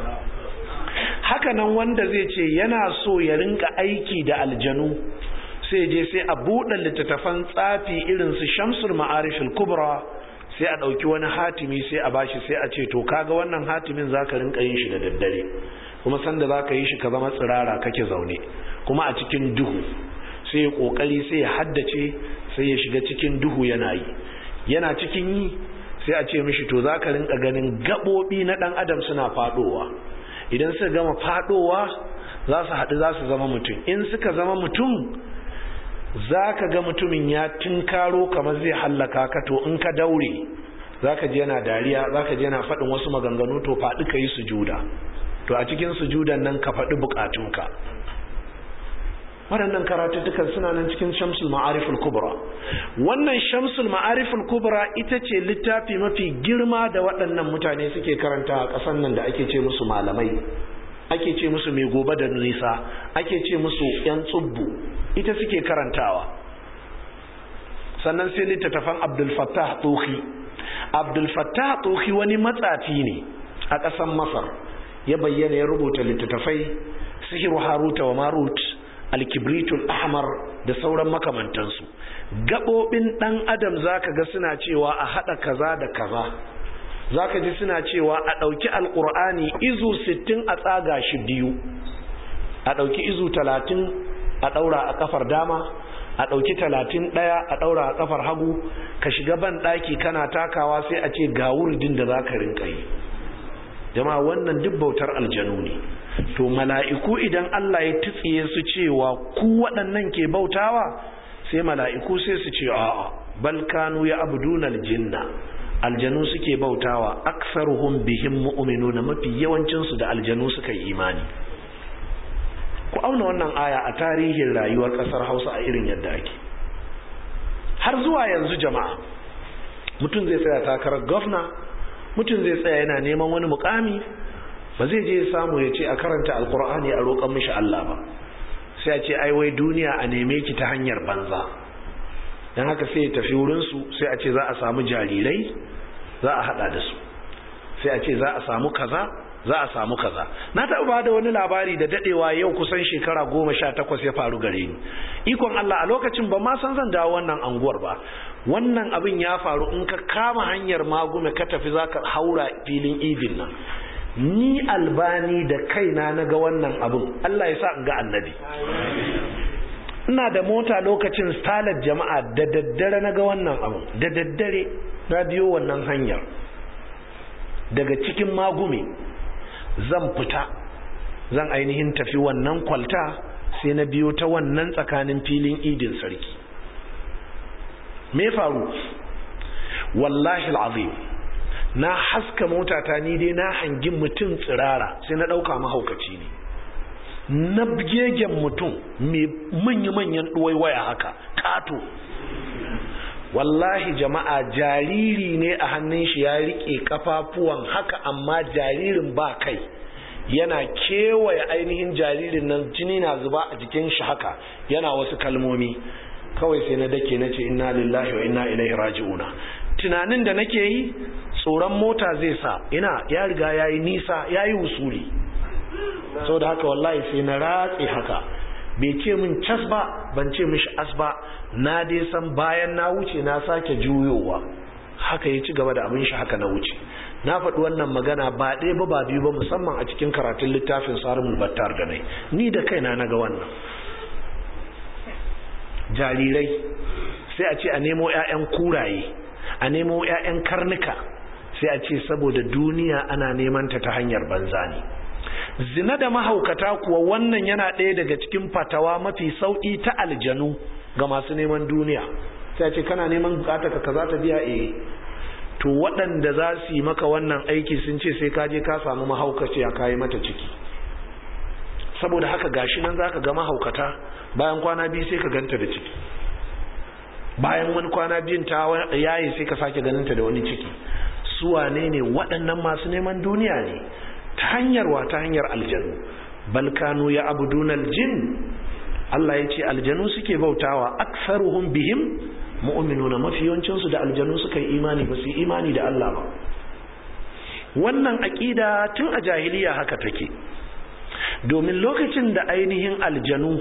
hakanan wanda zai ce yana so ya rinka aiki da aljanu sai je sai a buɗe littattafan tsafi irin su shamsul ma'arifil kubra sai a ɗauki wani hatimi sai a bashi sai a ce to kaga wannan hatimin zaka rinka yin shi da daddare kuma sanda zaka yi shi ka zama tsirara kake zaune kuma a cikin duhu sai ya kokari sai ya haddace sai ya shiga cikin duhu yana yi yana cikin yi sai a ce mishi to zaka rinka ganin gabobi na dan adam suna fadowa idan suka gama fadowa za su haɗu za su zama mutum in suka zama mutum za ka ga mutumin ya tinkaro kamar zai hallaka ka to in ka daure za ka ji yana dariya za ka ji yana faɗin wasu maganganu to faɗi ka yi sujuda to a cikin sujudan nan ka faɗi buƙatunka waɗannan karatuttukan suna nan cikin shamsul ma'ariful kubra wannan shamsul ma'ariful kubra ita ce littafi mafi girma da waɗannan mutane suke karanta a ƙasar nan da ake ce musu malamai ake ce musu mai gobe da nisa ake ce musu 'yan tsubbu ita suke karantawa sannan sai littattafan abdulfattah tsohi abdulfattah tsohi wani matsafi ne a ƙasar masar ya bayyana ya rubuta littattafai sihiru haruta wa marut alkibritul ahmar da sauran makamantansu gaɓoɓin ɗan adam zaka ga suna cewa a haɗa kaza da kaza zaka ji suna cewa a ɗauki alƙur'ani izu sittin a tsaga shi biyu a ɗauki izu talatin a ɗaura a ƙafar dama a ɗauki talatin ɗaya a ɗaura a ƙafar hagu ka shiga ban ɗaki kana takawa sai a ce ga wurdin da za ka rinka yi jama'a wannan duk bautar aljanu ne to mala'iku idan Allah ya tutsiye su cewa ku waɗannan ke bautawa sai mala'iku sai su ce a'a bal kanu ya abuduna aljinna aljanu suke bautawa aksaruhum bihim mu'minuna mafi yawancin su da aljanu suka yi imani ku auna wannan aya a tarihin rayuwar kasar Hausa a irin yadda ake har zuwa yanzu jama'a mutum zai tsaya takarar gwamna mutum zai tsaya yana neman wani mukami ba zai je samu ya ce a karanta alkur'ani a roƙon mishi Allah ba sai a ce ai wai duniya a neme ki ta hanyar banza dan haka sai ya tafi wurin su sai a ce za a samu jarirai za a hada da su sai a ce za a samu kaza za a samu kaza na taɓa ba da wani labari da dadewa yau kusan shekara goma sha takwas ya faru gare ni ikon Allah a lokacin ba ma san zan dawo wannan anguwar ba wannan abin ya faru in ka kama hanyar magume ka tafi za ka haura filin idin nan ni albani da kaina na ga wannan abin Allah ya sa in ga annabi ina da mota lokacin stalar jama'a da daddare na ga wannan abin da daddare na biyo wannan hanyar daga cikin magume zan fita zan ainihin tafi wannan kwalta sai na biyo ta wannan tsakanin filin idin sarki me faru wallahi al'azim na haska motata ni dai na hangi mutum tsirara sai na ɗauka mahaukaci ne na gegen mutum mai manya-manyan waya haka ƙato wallahi jama'a jariri ne a hannun shi ya riƙe kafafuwan haka amma jaririn ba kai yana kewaye ainihin jaririn nan jini na zuba a jikin shi haka yana wasu kalmomi kawai sai na dake na ce inna lillahi wa inna ilaihi raji'una tunanin da nake yi tsoron mota zai sa ina ya riga ya yi nisa ya yi wusuli sau da haka wallahi sai na ratse haka bai ce min cas ba ban ce mishi as ba na dai san bayan na wuce na sake juyowa haka ya ci gaba da abin shi haka na wuce na faɗi wannan magana ba ɗaya ba ba biyu ba musamman a cikin karatun littafin sarumul battar da nai ni da kaina na ga wannan jarirai sai a ce a nemo 'ya'yan kuraye a nemo 'ya'yan karnuka sai a ce saboda duniya ana neman ta ta hanyar banza ne zina da mahaukata kuwa wannan yana ɗaya daga cikin fatawa mafi sauƙi ta aljanu ga masu neman duniya sai a ce kana neman bukata ka kaza ta biya eh to waɗanda za su yi maka wannan aiki sun ce sai ka je ka samu mahaukaci ya kayi mata ciki saboda haka gashi nan zaka ga mahaukata bayan kwana biyu sai ka ganta da ciki bayan wani kwana biyun ta yayi sai ka sake ganinta da wani ciki su wane ne waɗannan masu neman duniya ne ta hanyar wa ta hanyar aljanu balkanu ya abudun aljin Allah ya ce aljanu suke bautawa aksaruhum bihim mu'minuna mafi yawancinsu da aljanu suka yi imani ba su yi imani da Allah ba wannan aƙida tun a jahiliya haka take domin lokacin da ainihin aljanu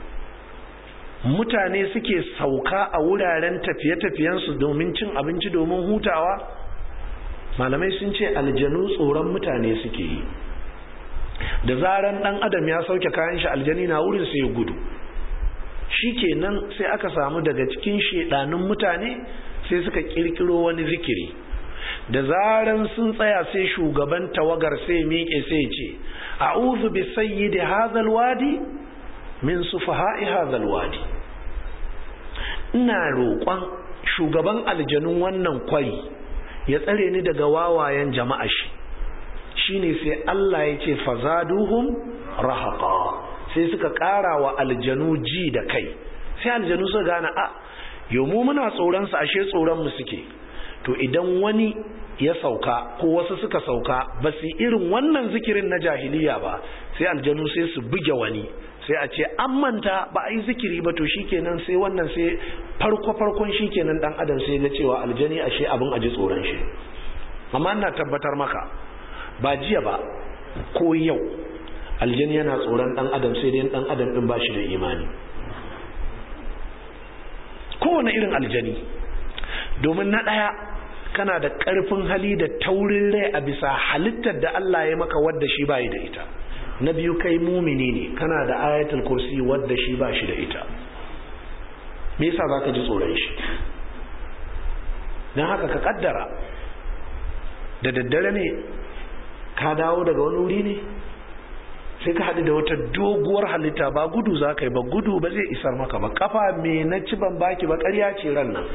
mutane suke sauka a wuraren tafiye-tafiyensu domin cin abinci domin hutawa malamai sun ce aljanu tsoron mutane suke yi da zaran dan adam ya sauke kayan shi aljani na wurin sai ya gudu shikenan sai aka samu daga cikin shedanin mutane sai suka kirkiro wani zikiri da zaran sun tsaya sai shugaban tawagar sai miƙe sai ce a'udhu bi sayyidi hadhal wadi min sufaha'i hadhal wadi ina roƙon shugaban aljanun wannan kwari ya tsare ni daga wawayen jama'a shi shine sai Allah ya ce fazaduhum rahaqa sai suka ƙara wa aljanu ji da kai sai aljanu suka gane a yau mu muna tsoron su ashe tsoron mu suke to idan wani ya sauka ko wasu suka sauka ba su irin wannan zikirin na jahiliya ba sai aljanu sai su buge wani sai a ce an manta ba a yi zikiri ba to shikenan sai wannan sai farko farkon shikenan dan adam sai ga cewa aljani ashe abin aji tsoron shi amma ina tabbatar maka ba jiya ba ko yau aljani yana tsoron dan adam sai dai dan adam din ba shi da imani kowane irin aljani domin na ɗaya kana da ƙarfin hali da taurin rai a bisa halittar da Allah ya maka wadda shi bayi da ita na biyu kai mumini ne kana da ayatul kursi wadda shi ba shi da ita me yasa zaka ji tsoron shi dan haka ka kaddara da daddare ne ka dawo daga wani wuri ne sai ka haɗu da wata doguwar halitta ba gudu za ka yi ba gudu ba zai isar maka ba kafa me na ci ban baki ba ƙarya ce ran nan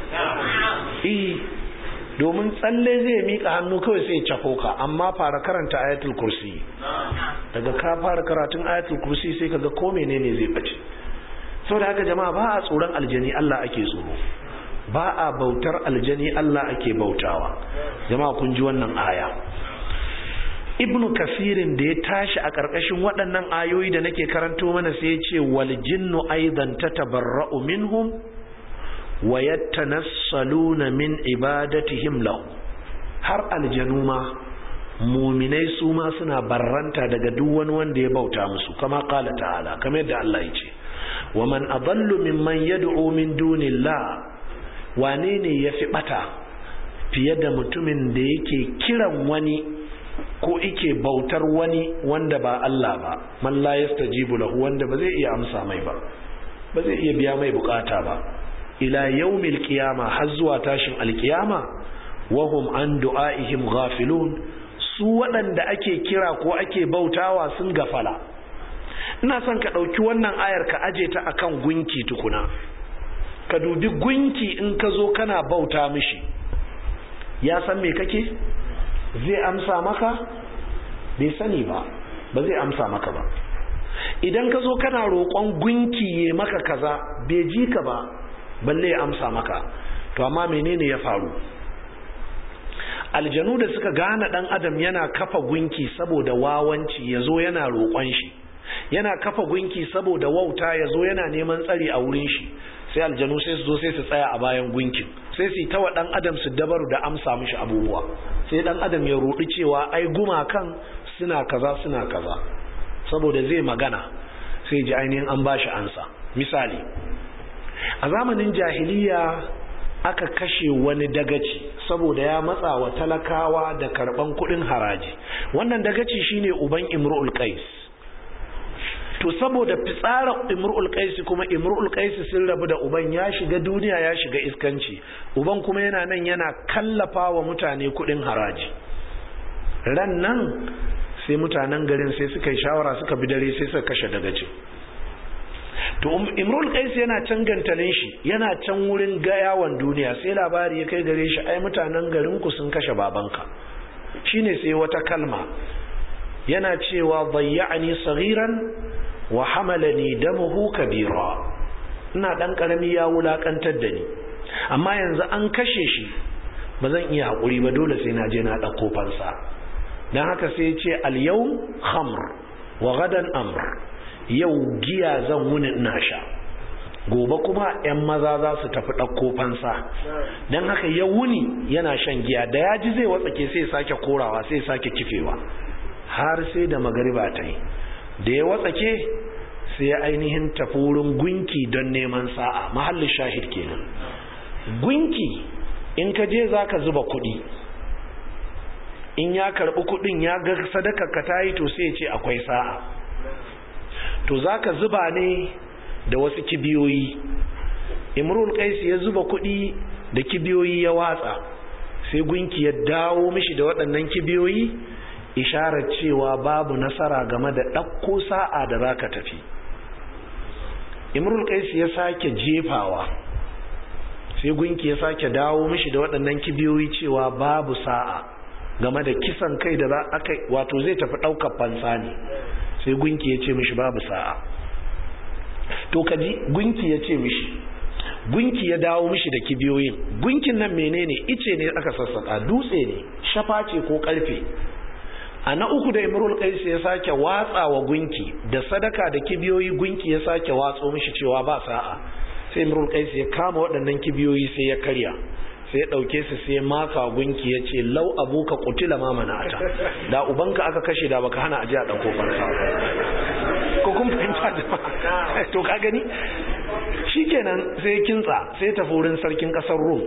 domin tsalle zai miƙa hannu kawai sai cako ka amma fara karanta ayatul kursi daga ka fara karatun ayatul kursi sai ka ga ko menene zai bace saboda haka jama'a ba a tsoron aljani Allah ake tsoro ba a bautar aljani Allah ake bautawa jama'a kun ji wannan aya ibnu kasirin da ya tashi a ƙarƙashin waɗannan ayoyi da nake karanto mana sai ya ce wal jinnu aidan tatabarra'u minhum wa yattanassaluna min ibadatihim lahu har aljanu ma muminai su ma suna barranta daga duk wani wanda ya bauta musu kama qala ta'ala kamar yadda Allah ya ce wa man adallu mimman yad'u min dunillah wane ne yafi bata fiye da mutumin da yake kiran wani ko ike bautar wani wanda ba Allah ba man la yastajibu lahu wanda ba zai iya amsa mai ba ba zai iya biya mai bukata ba ila yawmil qiyama har zuwa tashin alkiyama wahum an du'aihim ghafilun su waɗanda ake kira ko ake bautawa sun gafala ina son ka ɗauki wannan ayar ka aje ta akan gunki tukuna ka dubi gunki in ka zo kana bauta mishi ya san me kake zai amsa maka bai sani ba ba zai amsa maka ba idan ka zo kana roƙon gunki ya maka kaza bai ji ka ba balle ya amsa maka to amma menene ya faru aljanu da suka gane dan adam yana kafa gunki saboda wawanci ya zo yana roƙon shi yana kafa gunki saboda wauta ya zo yana neman tsari a wurin shi sai aljanu sai su zo sai su tsaya a bayan gunkin sai su yi tawa dan adam su dabaru da amsa mishi abubuwa sai dan adam ya rudi cewa ai gumakan suna kaza suna kaza saboda zai magana sai ji ainihin an bashi ansa misali a zamanin jahiliya aka kashe wani dagaci saboda ya matsa wa talakawa da karban kudin haraji wannan dagaci shine uban imru'ul qais to saboda fitsara imru'ul qais kuma imru'ul qais sun rabu da uban ya shiga duniya ya shiga iskanci uban kuma yana nan yana kallafa wa mutane kudin haraji ran nan sai mutanen garin sai suka yi shawara suka bi dare sai suka kashe dagacin to imrul qais yana can gantalin shi yana can wurin gayawan duniya sai labari ya kai gare shi ai mutanen garin ku sun kashe babanka shine sai wata kalma yana cewa dayya'ani saghiran wa hamalani damuhu kabira ina dan karami ya wulakantar da ni amma yanzu an kashe shi ba zan iya hakuri ba dole sai na je na dauko fansa dan haka sai ya ce al-yawm khamr wa gadan amr yau giya zan wuni ina sha gobe kuma 'yan maza za su tafi ɗauko fansa don haka ya wuni yana shan giya da ya ji zai watsake sai sake korawa sai sake kifewa har sai da magariba ta yi da ya watsake sai ya ainihin tafi wurin gunki don neman sa'a mahallin shahid kenan gunki in ka je za ka zuba kuɗi in ya karɓi kuɗin ya ga sadaka ka ta yi to sai ce akwai sa'a to za ka zuba ne da wasu kibiyoyi imrul qais ya zuba kuɗi da kibiyoyi ya watsa sai gunki ya dawo mishi da waɗannan kibiyoyi isharar cewa babu nasara game da ɗauko sa'a da za ka tafi imrul qais ya sake jefawa sai gunki ya sake dawo mishi da waɗannan kibiyoyi cewa babu sa'a game da kisan kai da za aka wato zai tafi ɗaukar fansa ne sai gunki ya ce mishi babu sa'a to kaji gunki ya ce mishi gunki ya dawo mishi da kibiyoyin gunkin nan menene ice ne aka sassaka dutse ne shafa ce ko karfe a na uku da imrul qais ya sake watsa wa gunki da sadaka da kibiyoyi gunki ya sake watso mishi cewa ba sa'a sai imrul qais ya kama waɗannan kibiyoyi sai ya karya sai ya ɗauke su sai maka gunki ya ce lau abuka kutila ma mana'ata da ubanka aka kashe da baka hana aje a ɗauko fansa ko kun fahimta jama'a to ka gani shikenan sai kintsa sai tafi wurin sarkin ƙasar rum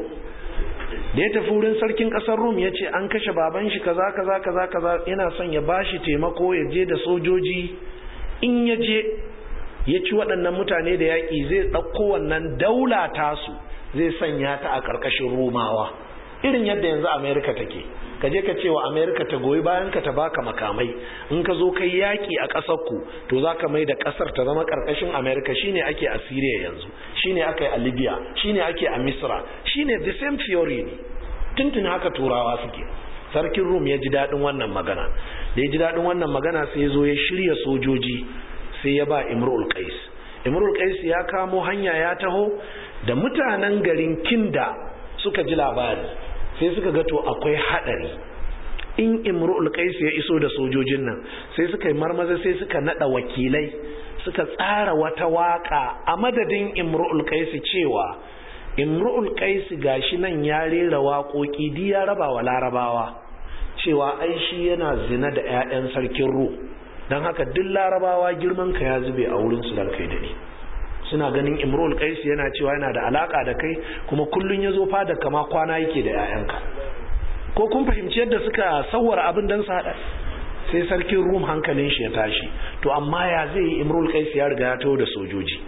da ya tafi wurin sarkin ƙasar rum ya ce an kashe baban shi kaza kaza kaza kaza yana son ya bashi taimako ya je da sojoji in ya je ya ci waɗannan mutane da yaƙi zai ɗauko wannan daula tasu zai sanya ta a ƙarƙashin romawa irin yadda yanzu amerika take ka je ka ce wa amerika ta goyi bayan ka ta baka makamai in ka zo kai yaƙi a ƙasar ku to za ka mai da ƙasar ta zama ƙarƙashin amerika shine ake a syria yanzu shine aka yi a libya shine ake a misra shine the same theory ne tuntun haka turawa suke sarkin rum ya ji daɗin wannan magana da ya ji daɗin wannan magana sai ya zo ya shirya sojoji sai ya ba imrul qais imrul qais ya kamo hanya ya taho da mutanen garin kinda suka ji labari sai suka ga to akwai hadari in imrul qais ya iso da sojojin nan sai suka yi marmaza sai suka nada wakilai suka tsara wata waka a madadin imrul qais cewa imrul qais gashi nan ya rera waƙoƙi di ya raba wa larabawa cewa ai shi yana zina da 'ya'yan sarkin ru don haka duk larabawa girman ka ya zube a wurin su kai da ni suna ganin imrul qais yana cewa yana da alaka da kai kuma kullun yazo fada kama kwana yake da yayanka ko kun fahimci yadda suka sawwara abin dan su hada sai sarkin rum hankalin shi ya tashi to amma ya zai yi imrul qais ya riga ya taho da sojoji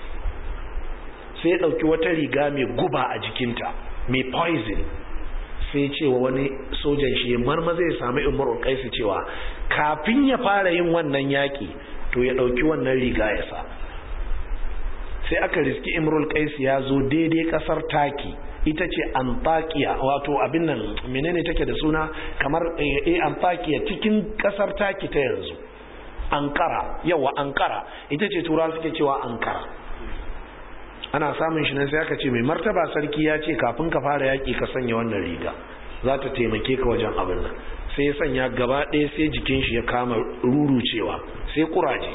sai ya dauki wata riga mai guba a jikinta mai poison sai cewa wani sojan shi marma zai sami imrul qais cewa kafin ya fara yin wannan yaki to ya ɗauki wannan riga ya sa sai aka riski imrul qais ya zo daidai ƙasar taki ita ce antakiya wato abin nan menene take da suna kamar eh antakiya cikin ƙasar taki ta yanzu ankara yawa ankara ita ce tura suke cewa ankara ana samun shi nan sai aka ce mai martaba sarki ya ce kafin ka fara yaƙi ka sanya wannan riga za ta taimake ka wajen abin nan sai ya sanya gaba ɗaya sai jikin shi ya kama rurucewa sai kuraje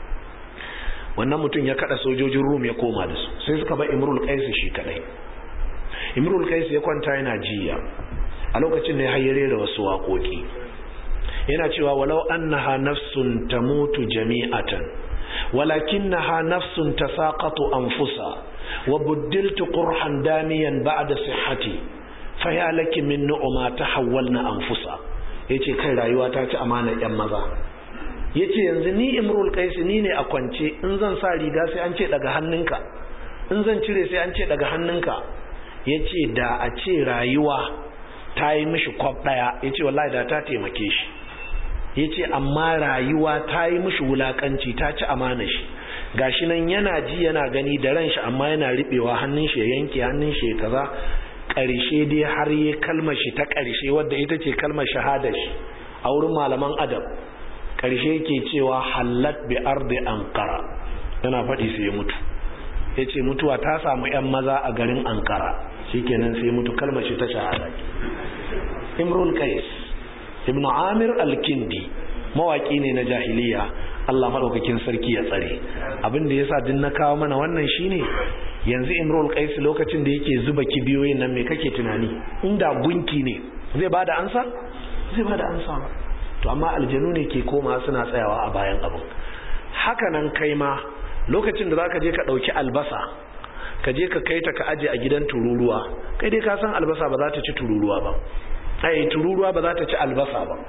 wannan mutum ya kada sojojin rum ya koma da su sai suka ba imrul qais shi kadai imrul qais ya kwanta yana jiya a lokacin da ya hayyare da wasu waƙoƙi yana cewa walau annaha nafsun tamutu jami'atan walakinnaha nafsun tasaqatu anfusa wa buddiltu qurhan damiyan ba'da sihhati fa ya laki min nu'ma tahawwalna anfusa yace kai rayuwa ta ci amana yan maza yace yanzu ni imrul qais ni ne a kwance in zan sa riga sai an ce daga hannunka in zan cire sai an ce daga hannunka yace da a ce rayuwa ta yi mishi kwab daya yace wallahi da ta taimake shi ya ce amma rayuwa ta yi mishi wulakanci ta ci amana shi gashi nan yana ji yana gani da ran shi amma yana riɓewa hannun shi ya yanke hannun shi ya kaza ƙarshe dai har yi kalmar shi ta ƙarshe wadda ita ce kalmar shahada shi a wurin malaman adab ƙarshe ke cewa hallat bi ardi ankara yana faɗi sai ya mutu ya ce mutuwa ta samu 'yan maza a garin ankara shikenan sai mutu kalmar shi ta shahada imrul qais ibn amir al-kindi mawaki ne na jahiliya Allah madaukakin sarki ya tsare abin da yasa din na kawo mana wannan shine yanzu imrul qais lokacin da yake zuba kibiyoyin nan me kake tunani inda gunki ne zai bada ansa zai bada ansa ba to amma aljanu ne ke koma suna tsayawa a bayan abin haka nan kai ma lokacin da zaka je ka dauki albasa ka je ka kai ta ka aje a gidan tururuwa kai dai ka san albasa ba za ta ci tururuwa ba ai tururuwa ba za ta ci albasa ba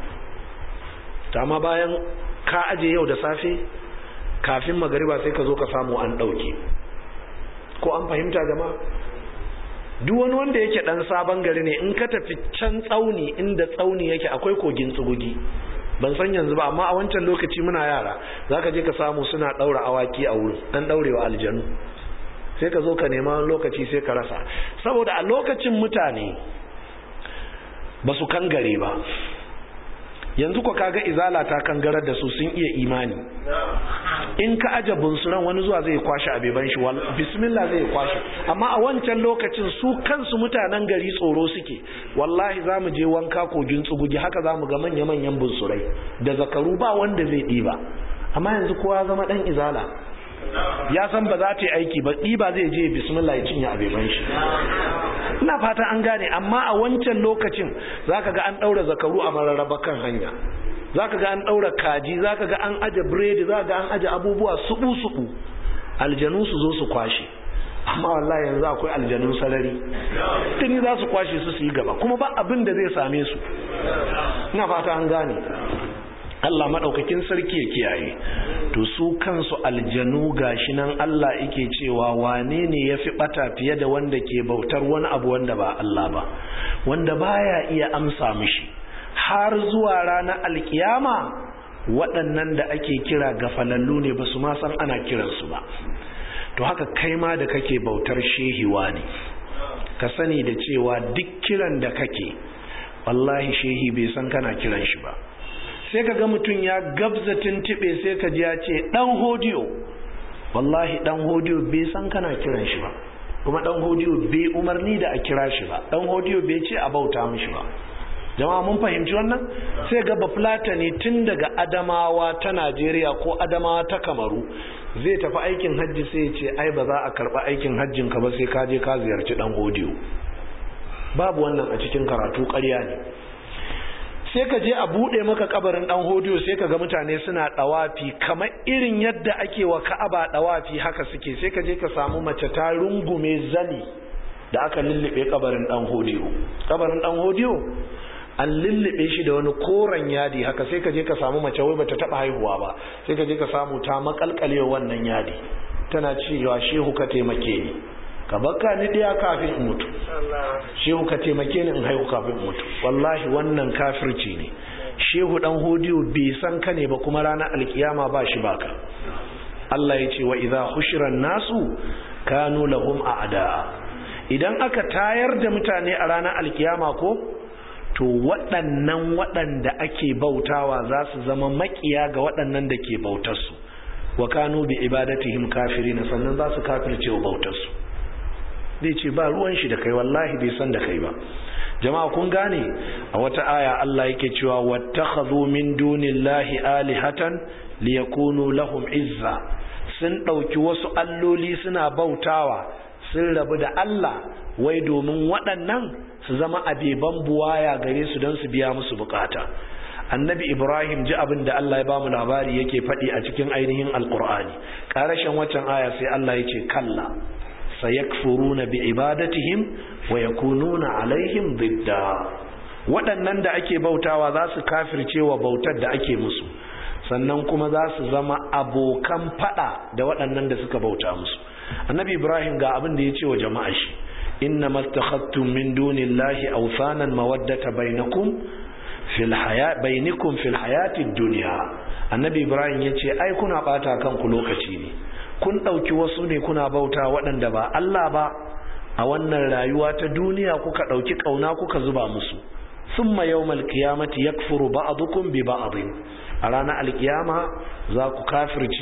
ta ma bayan ka aje yau da safe kafin magariba sai ka zo ka samu an ɗauke ko an fahimta jama'a duk wani wanda yake dan sabon gari ne in ka tafi can tsauni inda tsauni yake akwai kogin tsugugi ban san yanzu ba amma a wancan lokaci muna yara zaka je ka samu suna daura awaki a wurin dan daurewa aljanu sai ka zo ka nema lokaci sai ka rasa saboda a lokacin mutane ba su kangare ba yanzu ko kaga izala ta kangarar da su sun iya imani in ka aje bunsuran wani zuwa zai kwashe abeban shi bismillah zai kwashe amma a wancan lokacin su kansu mutanen gari tsoro suke wallahi za mu je wanka kogin tsugugi haka za mu ga manya-manyan bunsurai da zakaru ba wanda zai ɗiba amma yanzu kowa zama ɗan izala ya san ba za ta yi aiki ba ɗiba zai je bismillah ya cinye abeban shi ina fata an gane amma a wancan lokacin zaka ga an ɗaura zakaru a mararraba kan hanya zaka ga an ɗaura kaji zaka ga an aje biredi zaka ga an aje abubuwa suɓu suɓu aljanu su zo su kwashe amma wallahi yanzu akwai aljanun sarari tuni za su kwashe su su yi gaba kuma ba abin da zai same su ina fata an gane Allah maɗaukakin sarki ya kiyaye to su kansu aljanu gashi nan Allah yake cewa wane ne ya fi ɓata fiye da wanda ke bautar wani abu wanda ba Allah ba wanda baya iya amsa mishi har zuwa ranar alkiyama waɗannan da ake kira gafalallu ne ba su ma san ana kiransu ba to haka kai ma da kake bautar shehiwa ne ka sani da cewa duk kiran da kake wallahi shehi bai san kana kiran shi ba sai ka ga mutum ya gabza tuntube sai ka ji ya ce dan hodiyo wallahi dan hodiyo bai san kana kiran shi ba kuma dan hodiyo bai umarni da a kira shi ba dan hodiyo bai ce a bauta mishi ba jama'a mun fahimci wannan sai ga bafulata ne tun daga adamawa ta najeriya ko adamawa ta kamaru zai tafi aikin hajji sai ya ce ai ba za a karba aikin hajjin ka ba sai ka je ka ziyarci dan hodiyo babu wannan a cikin karatu ƙarya ne sai ka je a buɗe maka kabarin ɗan hodiyo sai ka ga mutane suna ɗawafi kamar irin yadda ake wa ka'aba ɗawafi haka suke sai ka je ka samu mace ta rungume zani da aka lullube kabarin ɗan hodiyo kabarin ɗan hodiyo an lullube shi da wani koren yadi haka sai ka je ka samu mace wai bata taɓa haihuwa ba sai ka je ka samu ta makalkale wannan yadi tana cewa shehu ka taimake ni ka baka ni ɗaya kafin in mutu shehu ka taimake ni in haihu kafin in mutu wallahi wannan kafirci ne shehu dan hodiyo bai san ka ne ba kuma ranar alkiyama ba shi baka Allah ya ce wa idza hushiran nasu kanu lahum a'da idan aka tayar da mutane a ranar alkiyama ko to waɗannan waɗanda ake bautawa za su zama makiya ga waɗannan da ke bautarsu wa kanu bi ibadatihim kafirina sannan za su kafirce wa bautarsu zai ce ba ruwan shi da kai wallahi bai san da kai ba jama'a kun gane a wata aya Allah yake cewa wattakhadhu min dunillahi alihatan liyakunu lahum izza sun dauki wasu alloli suna bautawa sun rabu da Allah wai domin waɗannan su zama abeban buwaya gare su don su biya musu bukata annabi ibrahim ji abin da Allah ya ba mu labari yake faɗi a cikin ainihin alkur'ani ƙarashin waccan aya sai Allah ya ce kalla sayakfuruna bi ibadatihim wa yakununa alaihim didda waɗannan da ake bautawa za su kafirce wa bautar da ake musu sannan kuma za su zama abokan fada da waɗannan da suka bauta musu annabi ibrahim ga abin da ya ce wa jama'a shi inna mastakhattum min dunillahi awsanan mawaddata bainakum fil haya bainakum fil hayatid dunya annabi ibrahim ya ce ai kuna bata kanku lokaci ne kun ɗauki wasu ne kuna bauta waɗanda ba Allah ba a wannan rayuwa ta duniya kuka ɗauki ƙauna kuka zuba musu sun ma yau malkiyamati ya kufuru ba'adukum bi ba'adin a ranar alkiyama za ku kafirci